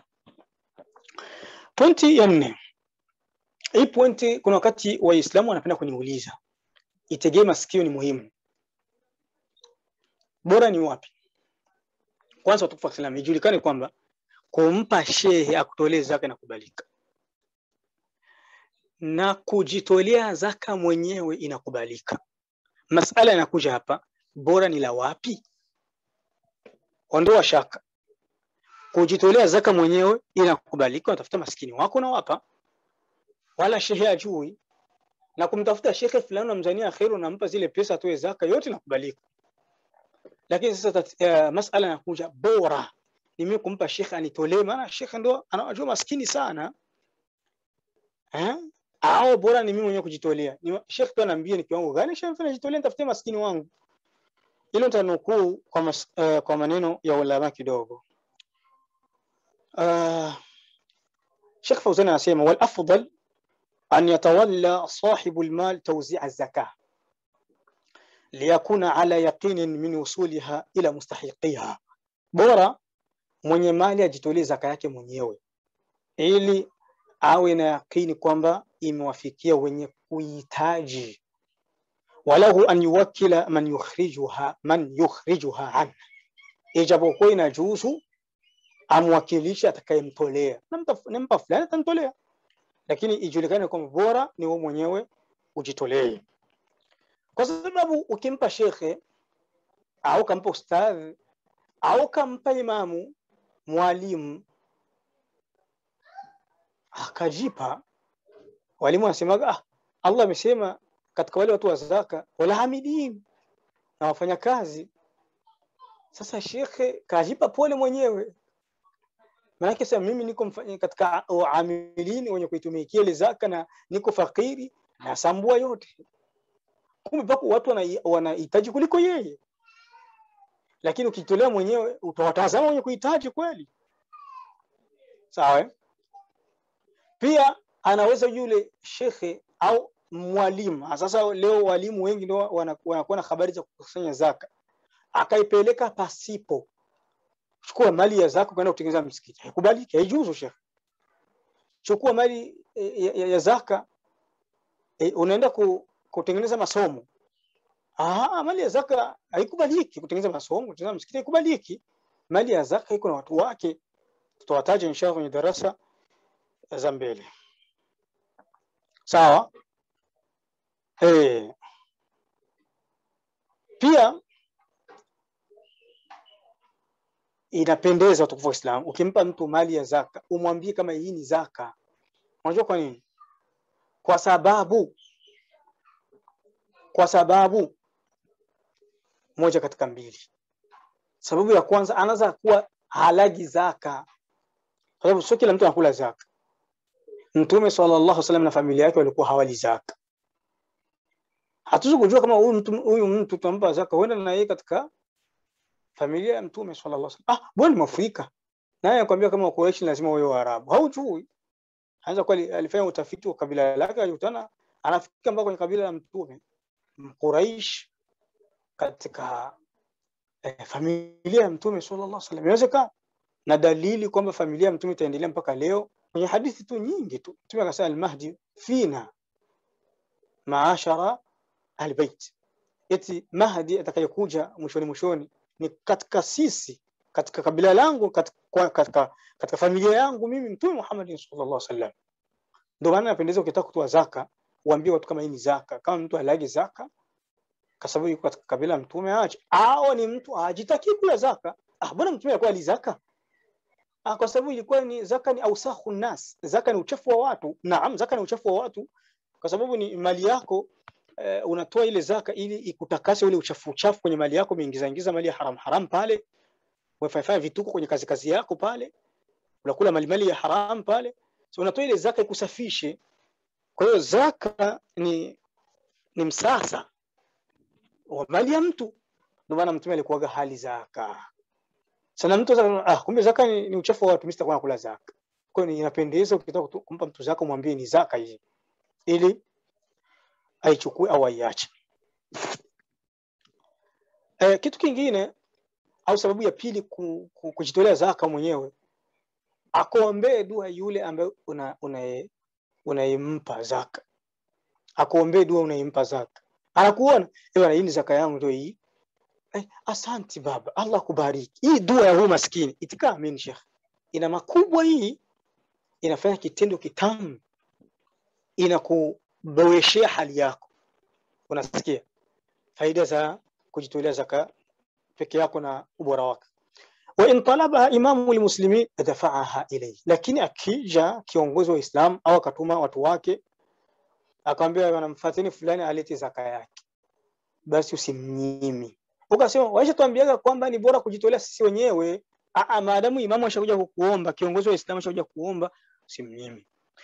Pointi ya nne. Hii pointi kuna wakati Waislamu wanapenda kuniuliza. Itegee masikio ni muhimu. Bora ni wapi? Kwanza watukufu wa Islam, ijulikane kwamba kumpa shehe akutolee zaka inakubalika na kujitolea zaka mwenyewe inakubalika. Masala yanakuja hapa, bora ni la wapi? Ondoa shaka. Kujitolea zaka mwenyewe inakubalika, unatafuta maskini wako unawapa, wala shehe ajui, na kumtafuta shekhe fulani unamzania kheri, unampa zile pesa atoe zaka, yote inakubalika. Lakini sasa uh, masala yanakuja, bora ni mimi kumpa shekhe anitolee, maana shekhe ndo anawajua maskini sana eh? au bora ni mimi mwenyewe kujitolea ni Sheikh tu anaambia ni kiwango gani Sheikh najitolea nitafutie maskini wangu hilo nitanukuu kwa, mas, uh, kwa maneno ya ulama kidogo uh, Sheikh Fauzan anasema wal afdal an yatawalla sahibu almal tawzi' az-zakah liyakuna ala yaqinin min wusuliha ila mustahiqiha bora mwenye mali ajitolee zaka yake mwenyewe ili awe na yakini kwamba imewafikia wenye kuhitaji walahu an yuwakkila man yukhrijuha man yukhrijuha an ijapokuwa inajuzu amwakilishe atakayemtolea nampa fulani atamtolea lakini ijulikane kwamba bora ni wewe mwenyewe ujitolee kwa sababu ukimpa shekhe au kampa ustadhi au kampa imamu mwalimu akajipa walimu wanasemaga ah, Allah amesema katika wale watu wa zaka wala hamidin na wafanya kazi sasa shekhe kajipa pole mwenyewe maanake sasa mimi niko mfanya katika amilini wenye kuitumikia ile zaka na niko fakiri nasambua yote kumbe pako watu wanahitaji kuliko yeye lakini ukitolea mwenyewe utawatazama wenye kuhitaji kweli sawa pia anaweza yule shekhe au mwalimu sasa leo walimu wengi ndio wanakuwa na habari za kukusanya zaka akaipeleka pasipo chukua mali ya zaka kwenda kutengeneza msikiti haikubaliki haijuzu shekhe chukua mali ya, ya, ya zaka e, unaenda ku, kutengeneza masomo ah mali ya zaka haikubaliki kutengeneza masomo kutengeneza msikiti haikubaliki mali ya zaka iko na watu wake tutawataja inshallah kwenye darasa za mbele sawa eh pia inapendeza watukufu wa Islam ukimpa mtu mali ya zaka umwambie kama hii ni zaka unajua kwa nini kwa sababu kwa sababu moja katika mbili sababu ya kwanza anaweza kuwa halagi zaka kwa sababu sio kila mtu anakula zaka mtume sallallahu alaihi wasallam na familia yake walikuwa hawali zaka hatuwezi kujua kama huyu mtu huyu mtu tutampa zaka huenda na yeye katika familia ya mtume sallallahu alaihi wasallam ah bwana ni mwafrika naye anakuambia kama Quraysh lazima wawe Waarabu haujui anaweza kuwa alifanya utafiti wa kabila lake alikutana anafika mpaka kwenye kabila la mtume Quraysh katika eh, familia ya mtume sallallahu alaihi wasallam inawezekana na dalili kwamba familia ya mtume itaendelea mpaka leo kwenye hadithi tu nyingi tu mtume akasema al-mahdi fina maashara albayt eti mahdi atakayekuja mwishoni mwishoni ni katika sisi katika kabila langu katika, katika, katika familia yangu mimi mtume Muhammad sallallahu alaihi wasallam ndio maana napendeza ukitaka kutoa zaka uambie watu kama hii ni zaka kama mtu halagi zaka kwa sababu yuko katika kabila mtume aache au ni mtu ajitaki kula zaka ah bwana mtume alikuwa ali zaka ah kwa sababu ilikuwa ni zaka ni ausahu nas zaka ni uchafu wa watu naam zaka ni uchafu wa watu kwa sababu ni mali yako uh, unatoa ile zaka ili ikutakase ule uchafu uchafu kwenye mali yako umeingiza ingiza mali ya haram haram pale umefanya vituko kwenye kazi kazi yako pale unakula mali mali ya haram pale so unatoa ile zaka ikusafishe kwa hiyo zaka ni ni msasa wa mali ya mtu ndio maana mtume alikuwaga hali zaka sana mtu ah kumbe zaka ni, ni uchafu wa watu mimi sitakuwa nakula zaka kwa hiyo inapendeza ukitaka kumpa mtu zaka mwambie ni zaka hii ili aichukue au aiache e, kitu kingine au sababu ya pili ku, ku, kujitolea zaka mwenyewe akuombee dua yule ambaye unayempa una, una zaka akuombee dua unayempa zaka anakuona ewa hii ni zaka yangu ndio hii eh, asanti baba Allah kubariki hii dua ya huyu maskini itikaa amin sheikh ina makubwa hii inafanya kitendo kitamu inakuboreshea hali yako unasikia faida za kujitolea zaka peke yako na ubora wake wa in talabaha imamu lmuslimin dafaaha ilayhi lakini akija kiongozi wa islam au akatuma watu wake akamwambia wanamfatini fulani alete zaka yake basi usimnyimi ukasema waisha tuambiaga kwamba ni bora kujitolea sisi wenyewe Aa, maadamu imamu ashakuja kukuomba kiongozi wa islam ashakuja kuomba usimnyimi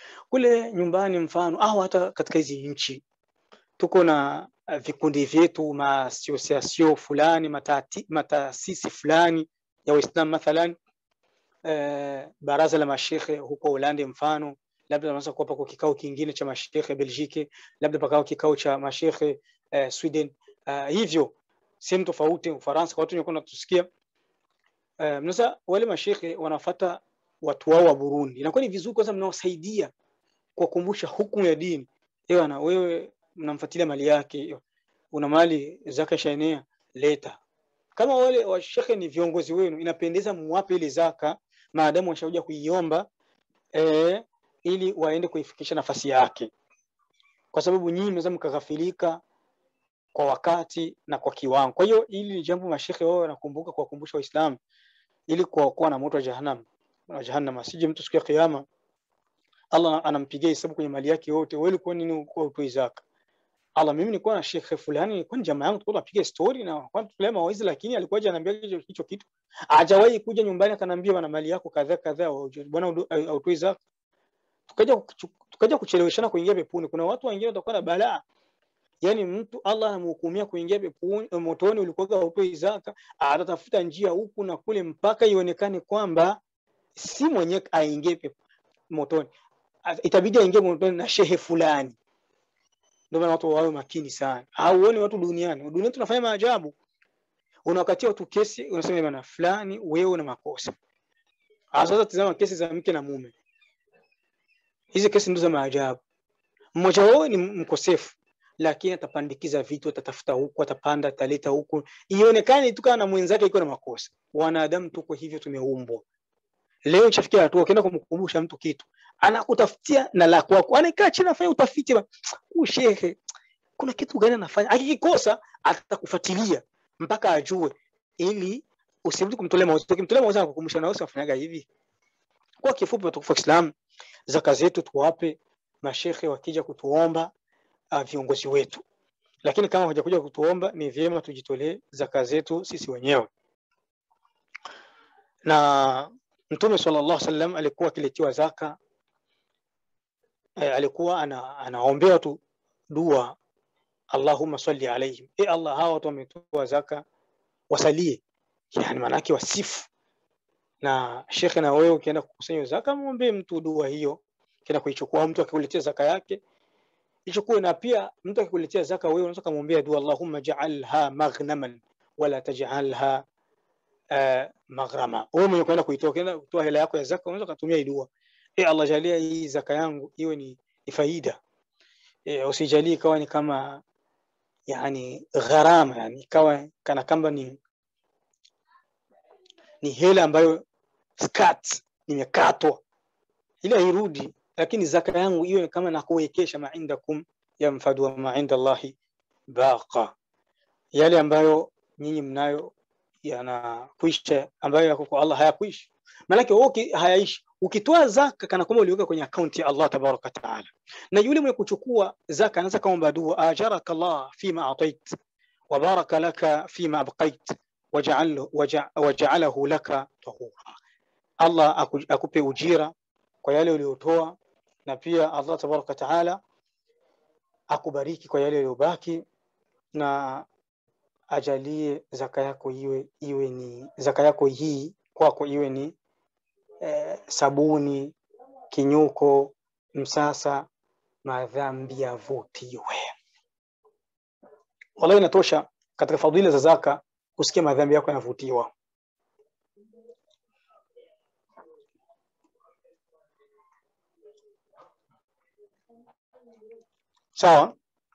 kule nyumbani mfano au hata katika hizi nchi tuko na uh, vikundi vyetu maasosiasio fulani matati- mataasisi fulani ya waislam mathalan eh, baraza la mashekhe huko Ulande mfano labda wanaweza kuwa pako kikao kingine cha mashekhe Belgiki, labda pakao kikao cha mashekhe eh, Sweden. Uh, hivyo sehemu tofauti Ufaransa, kwa watu wenye natusikia uh, mnaweza wale mashekhe wanafata watu wao wa Burundi, inakuwa ni vizuri kwanza mnawasaidia kuwakumbusha hukumu ya dini. Ewa na wewe mnamfuatilia mali yake, una mali zaka shaenea, leta. Kama wale washekhe ni viongozi wenu, inapendeza muwape ile zaka maadamu washakuja kuiomba eh, ili waende kuifikisha nafasi yake, kwa sababu nyinyi mnaweza mkaghafilika kwa wakati na kwa kiwango. Kwa hiyo hili ni jambo mashekhe wao wanakumbuka kuwakumbusha Waislamu ili kuwaokoa na moto wa jahannam wa jahannam, asije mtu siku ya kiyama Allah anampigia hesabu kwenye mali yake yote, wewe ulikuwa nini ulikuwa utoi zaka? Allah, mimi nilikuwa na shekhe fulani, nilikuwa ni jamaa yangu, tulikuwa tunapiga story na kwa tulema mawaidha, lakini alikuwa haja ananiambia hicho hicho kitu, hajawahi kuja nyumbani akaniambia bwana, mali yako kadhaa kadhaa, bwana hautoi zaka. Tukaja kuchu- tukaja kucheleweshana kuingia peponi. Kuna watu wengine watakuwa na balaa yani mtu Allah anamhukumia kuingia peponi motoni, ulikuwa hautoi zaka, atatafuta njia huku na kule mpaka ionekane kwamba si mwenyewe aingie pepo- motoni, A- itabidi aingie motoni na shehe fulani. Ndio maana watu wawe makini sana. Hauoni watu duniani, duniani tunafanya maajabu. Unawakatia watu kesi, unasema bana fulani, wewe una makosa. Ah, Sasa tazama kesi za mke na mume, hizi kesi ndizo za maajabu. Mmoja wao ni mkosefu lakini atapandikiza vitu, atatafuta huku, atapanda, ataleta huku, ionekane tu kama na mwenzake iko na makosa. Wanadamu tuko hivyo, tumeumbwa. Leo ishafikia hatua ukienda kumkumbusha mtu kitu, anakutafutia na la kwako, anakaa chini afanya utafiti, ba, huyu shehe kuna kitu gani anafanya, akikikosa atakufuatilia mpaka ajue, ili usirudi kumtolea mawazo. Ukimtolea mawazo anakukumbusha, na wewe unafanyaga hivi. Kwa kifupi, watukufu wa Islam, zaka zetu tuwape mashehe wakija kutuomba uh, viongozi wetu, lakini kama hawajakuja kutuomba, ni vyema tujitolee zaka zetu sisi wenyewe. Na Mtume sallallahu alaihi wasallam alikuwa akiletiwa zaka eh, alikuwa ana, anaombea watu dua, Allahumma salli alaihim, e Allah, hawa watu wametoa zaka wasalie, yani maanake wasifu. Na shekhe, na wewe ukienda kukusanya zaka, muombe mtu dua hiyo, kenda kuichukua mtu akikuletea zaka yake ichukue na pia mtu akikuletea zaka wewe unaweza kumwombea dua Allahumma ja'alha maghnaman wala taj'alha uh, maghrama. Wewe mwenye kwenda kuitoa kwenda kutoa hela yako ya zaka unaweza kutumia hii dua. E Allah, jalia hii zaka yangu iwe ni, ni faida. E, usijalie ikawa ni kama yani gharama yani ikawa kana kamba ni ni hela ambayo skat nimekatwa ile hairudi lakini zaka yangu iwe kama na kuwekesha ma indakum yanfadu wa ma inda Allahi baqa, yale ambayo nyinyi mnayo yanakwisha, ambayo yako kwa Allah hayakuishi. Maanake wewe hayaishi. Ukitoa zaka kana kwamba uliweka kwenye akaunti ya Allah tabaraka taala, na yule mwenye kuchukua zaka anaweza kaomba dua, ajaraka Allah fima atait wa baraka laka fima abqait wajaalahu laka tahura, Allah akupe ujira kwa yale uliotoa na pia Allah tabaraka taala akubariki kwa yale yaliyobaki na ajalie zaka yako iwe iwe ni zaka yako hii kwako iwe ni eh, sabuni kinyuko msasa madhambi yavutiwe. Wallahi, inatosha katika fadhila za zaka kusikia madhambi yako yanavutiwa. Sawa.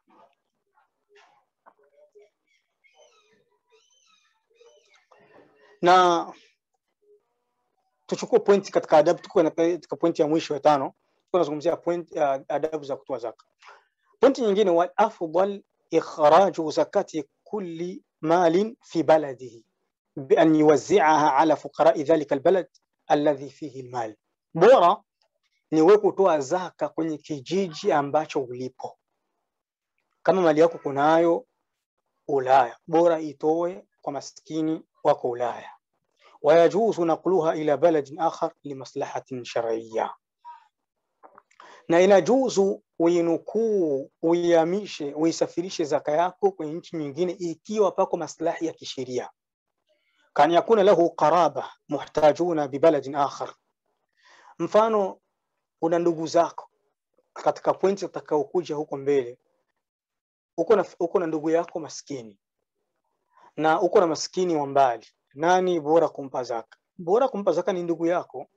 Na tuchukue pointi katika adabu, tuko katika pointi ya mwisho ya tano, tunazungumzia point uh, adabu za kutoa zaka. Pointi nyingine, wal afdal ikhraju zakati kulli malin fi baladihi bi an yuwazzi'aha ala fuqara'i dhalika albalad alladhi fihi almal, bora ni wewe kutoa zaka kwenye kijiji ambacho ulipo kama mali yako kunayo Ulaya, bora itoe kwa maskini wako Ulaya. Wayajuzu naqluha ila baladin akhar limaslahatin shar'iyya, na inajuzu uinukuu, uihamishe, uisafirishe zaka yako kwenye nchi nyingine ikiwa pako maslahi ya kisheria, kan yakuna lahu qaraba muhtajuna bibaladin akhar. Mfano, una ndugu zako katika pointi utakaokuja huko mbele, uko na, uko na ndugu yako maskini na uko na maskini wa mbali, nani bora kumpa zaka? Bora kumpa zaka ni ndugu yako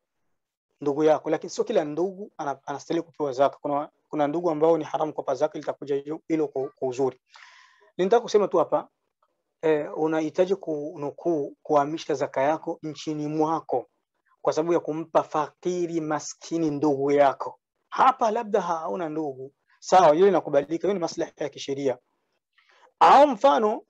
ndugu yako, lakini sio kila ndugu ana- anastahili kupewa zaka. Kuna, kuna ndugu ambao ni haramu kuwapa zaka, litakuja hilo hilo kwa kwa uzuri. Ninataka kusema tu hapa eh, unahitaji kunukuu kuhamisha zaka yako nchini mwako kwa sababu ya kumpa fakiri maskini ndugu yako. Hapa labda hauna ndugu, sawa, hiyo inakubalika, hiyo ni maslahi ya kisheria. Au mfano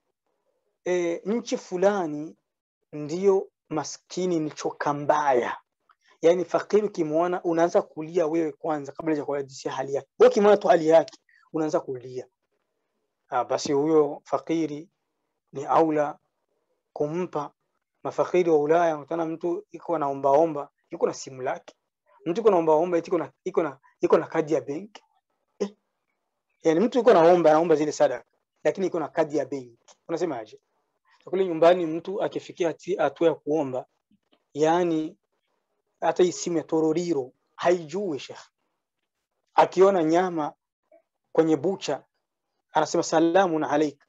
e, nchi fulani ndiyo maskini ni choka mbaya, yaani fakiri ukimwona unaanza kulia wewe kwanza kabla ya kuhadithia hali yake. Wewe ukimwona tu hali yake unaanza kulia. Ah, basi huyo fakiri ni aula kumpa. Mafakiri wa Ulaya unakutana mtu iko anaombaomba, yuko na simu lake, mtu iko naombaomba eti iko na iko na iko na kadi ya benki eh, yani mtu iko naomba anaomba zile sadaka, lakini iko na kadi ya benki. Unasemaje? kule nyumbani mtu akifikia hati- hatua ya kuomba, yani hata hii simu ya tororiro haijui shekh, akiona nyama kwenye bucha anasema salamun alaik,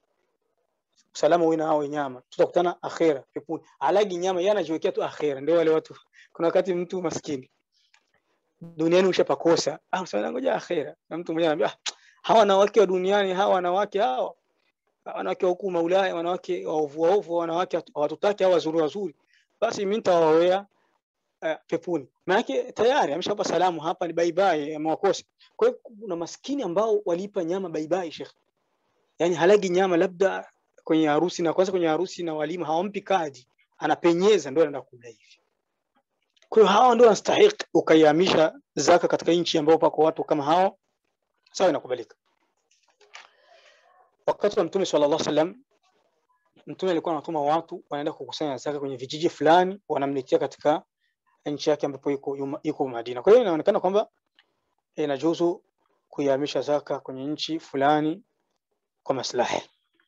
salama wewe na hao nyama, tutakutana akhera peponi. Alagi nyama yeye anajiwekea tu akhera. Ndio wale watu, kuna wakati mtu maskini duniani ushapakosa, ah, sasa ngoja akhera, na mtu mmoja anambia ah, hawa wanawake wa duniani, hawa wanawake hawa wanawake wa huku Maulaya, wanawake waovu waovu, wanawake hatu- hawatutaki hawa wazuri wazuri, basi mimi nitawaoea uh, peponi. Maanake tayari ameshapa salamu hapa ni bye bye, amewakosa. Kwa hiyo kuna maskini ambao walipa nyama bye bye, shekh, yani halagi nyama labda kwenye harusi, na kwanza kwenye harusi na walima hawampi kadi, anapenyeza ndio anaenda kula hivi. Kwa hiyo hawa ndio wanastahili ukaihamisha zaka katika nchi ambao pako watu kama hao, sawa, inakubalika. Wakati wa Mtume sallallahu alaihi wasallam Mtume alikuwa anatuma watu wanaenda kukusanya zaka kwenye vijiji fulani, wanamletea katika nchi yake ambapo iko yuma- iko Madina. Kwa hiyo inaonekana kwamba inajuzu kuihamisha zaka kwenye nchi fulani kwa maslahi.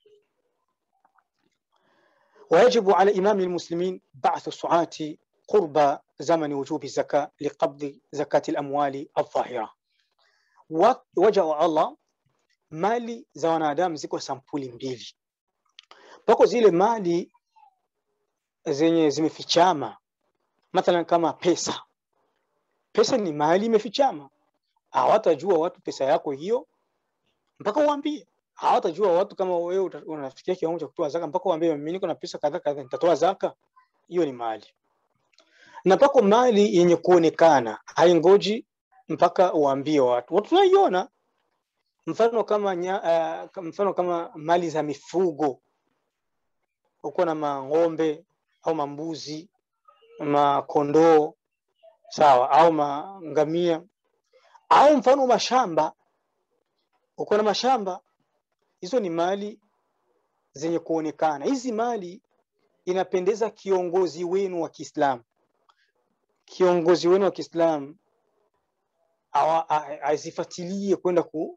ويجب على إمام المسلمين بعث السعاة قرب زمن وجوب الزكاة لقبض زكاة الأموال الظاهرة. Wa- Waja wa Allah, mali za wanadamu ziko sampuli mbili. Pako zile mali zenye zimefichama, mathalan kama pesa. Pesa ni mali imefichama, hawatajua watu pesa yako hiyo mpaka uambie. Hawatajua watu kama wewe uta- unafikia kiwango cha kutoa zaka mpaka uambie, mimi niko na pesa kadhaa kadhaa, nitatoa zaka. Hiyo ni mali. Na pako mali yenye kuonekana, haingoji mpaka uambie watu. Watu tunaiona mfano kama nya, uh, mfano kama mali za mifugo, uko na mang'ombe au mambuzi, makondoo, sawa, au mangamia, au mfano mashamba, uko na mashamba, hizo ni mali zenye kuonekana. Hizi mali inapendeza kiongozi wenu wa Kiislamu, kiongozi wenu wa Kiislamu awa- a- azifuatilie kwenda ku,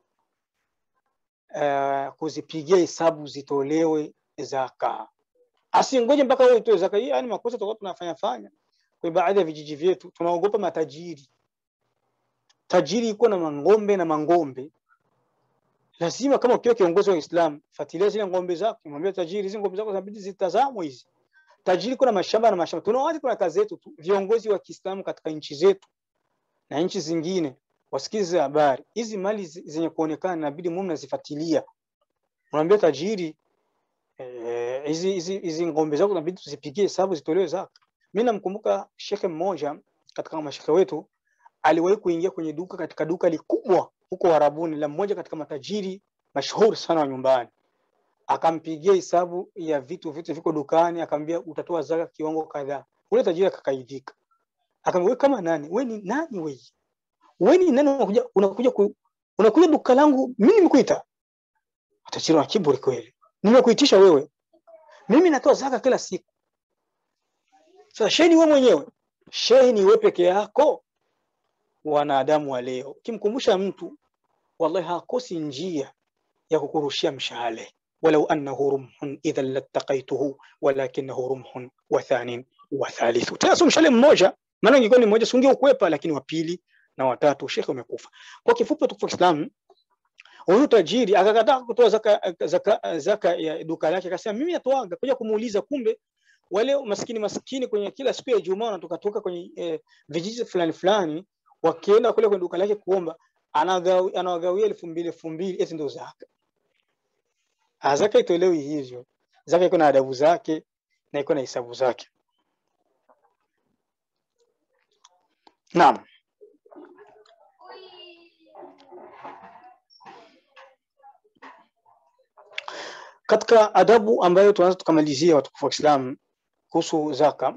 uh, kuzipigia hesabu zitolewe zaka, asingoje mpaka wewe utoe zaka. Hii yani makosa tutakuwa tunafanya fanya kwa baadhi ya vijiji vyetu, tunaogopa matajiri. Tajiri iko na mang'ombe na mang'ombe, lazima kama ukiwa kiongozi wa Uislamu, fuatilia zile ng'ombe zako, mwambie tajiri, hizi ng'ombe zako zinabidi zitazamwe hizi. Tajiri kuna mashamba na mashamba, tuna watu, kuna kazi yetu tu, viongozi wa Kiislamu katika nchi zetu na nchi zingine wasikize habari hizi. Mali zi- zenye kuonekana inabidi mume mnazifuatilia, unaambia tajiri eh, hizi hizi hizi ng'ombe zako inabidi tuzipigie hesabu zitolewe zaka. Mimi namkumbuka shekhe mmoja katika mashekhe wetu aliwahi kuingia kwenye duka katika duka likubwa huko Warabuni la mmoja katika matajiri mashuhuri sana wa nyumbani, akampigia hesabu ya vitu vitu viko dukani, akamwambia utatoa zaka kiwango kadhaa. Ule tajiri akakaidhika, akamwambia wewe kama nani? Wewe ni nani wewe? Wewe ni nani unakuja unakuja ku, unakuja duka langu mimi nimekuita? Tajiri wa kiburi kweli, nimekuitisha wewe, mimi natoa zaka kila siku. Sasa shehe ni wewe mwenyewe, shehe ni wewe peke yako wanadamu wa leo ukimkumbusha mtu wallahi hakosi njia ya kukurushia mshale walau annahu rumhun idhan lattaqaituhu walakinahu rumhun wa thanin wa thalithu tena sio mshale mmoja maana ingekuwa ni mmoja sunge ukwepa lakini wa pili na watatu shekhe umekufa kwa kifupi tukufu Islam huyu tajiri akakataa kutoa zaka, zaka, zaka ya duka lake akasema mimi natoaga kuja kumuuliza kumbe wale maskini maskini kwenye kila siku ya Ijumaa wanatoka toka kwenye eh, vijiji fulani fulani wakienda kule kwenye duka lake kuomba anagawi, anawagawia elfu mbili elfu mbili eti ndio zaka. Ah, Zaka itolewi hivyo. Zaka iko na adabu zake na iko na hisabu zake. Naam. Katika adabu ambayo tunaweza tukamalizia watukufu wa Islam kuhusu zaka,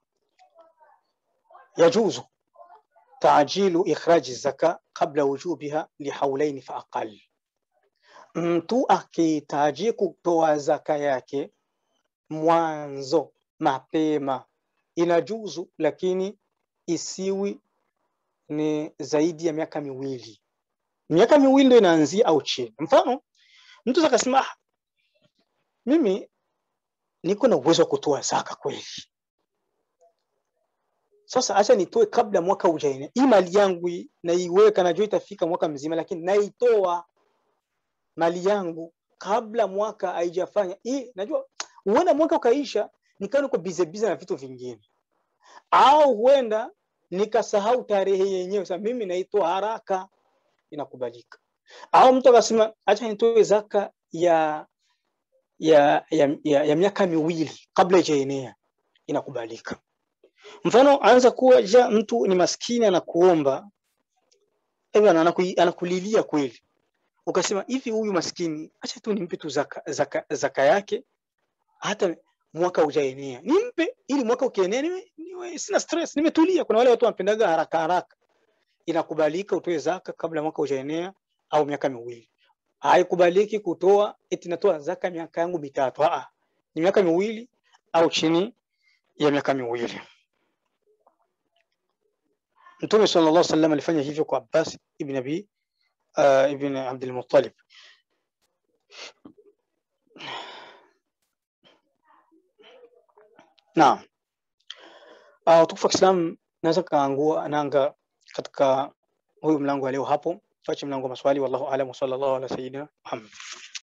yajuzu taajilu ikhraji zaka qabla wujubiha lihaulaini fa aqal, mtu akihitaji kutoa zaka yake mwanzo mapema inajuzu, lakini isiwi ni zaidi ya miaka miwili. Miaka miwili ndio inaanzia au chini. Mfano, mtu akasema "Ah, mimi niko na uwezo wa kutoa zaka kweli, sasa acha nitoe kabla mwaka ujaenea. Hii mali yangu hii naiweka, najua itafika mwaka mzima, lakini naitoa mali yangu kabla mwaka haijafanya hii. Najua huenda mwaka ukaisha nikawa niko bize bize na vitu vingine, au huenda nikasahau tarehe yenyewe. Sasa mimi naitoa haraka, inakubalika. Au mtu akasema acha nitoe zaka ya ya, ya, ya, ya miaka miwili kabla ijaenea, inakubalika. Mfano, anza kuwa ja mtu ni maskini anakuomba, eh bwana, anaku- anakulilia kweli, ukasema hivi, huyu maskini acha tu nimpe tu zaka, zaka, zaka yake hata mwaka ujaenea, nimpe ili mwaka ukienea niwe, niwe sina stress, nimetulia. Kuna wale watu wanapendaga haraka haraka, inakubalika utoe zaka kabla mwaka ujaenea au miaka miwili. Haikubaliki kutoa eti natoa zaka miaka yangu mitatu. Aa, ni miaka miwili au chini ya miaka miwili. Mtume sallallahu alaihi wasallam alifanya hivyo kwa Abbas ibn Abi uh, ibn Abdul Muttalib. Naam. Uh, tukufu wa Kiislamu naweza kaangua nanga katika huyu mlango wa leo hapo. Tuache mlango wa maswali. Wallahu aalam wa sallallahu ala sayyidina Muhammad.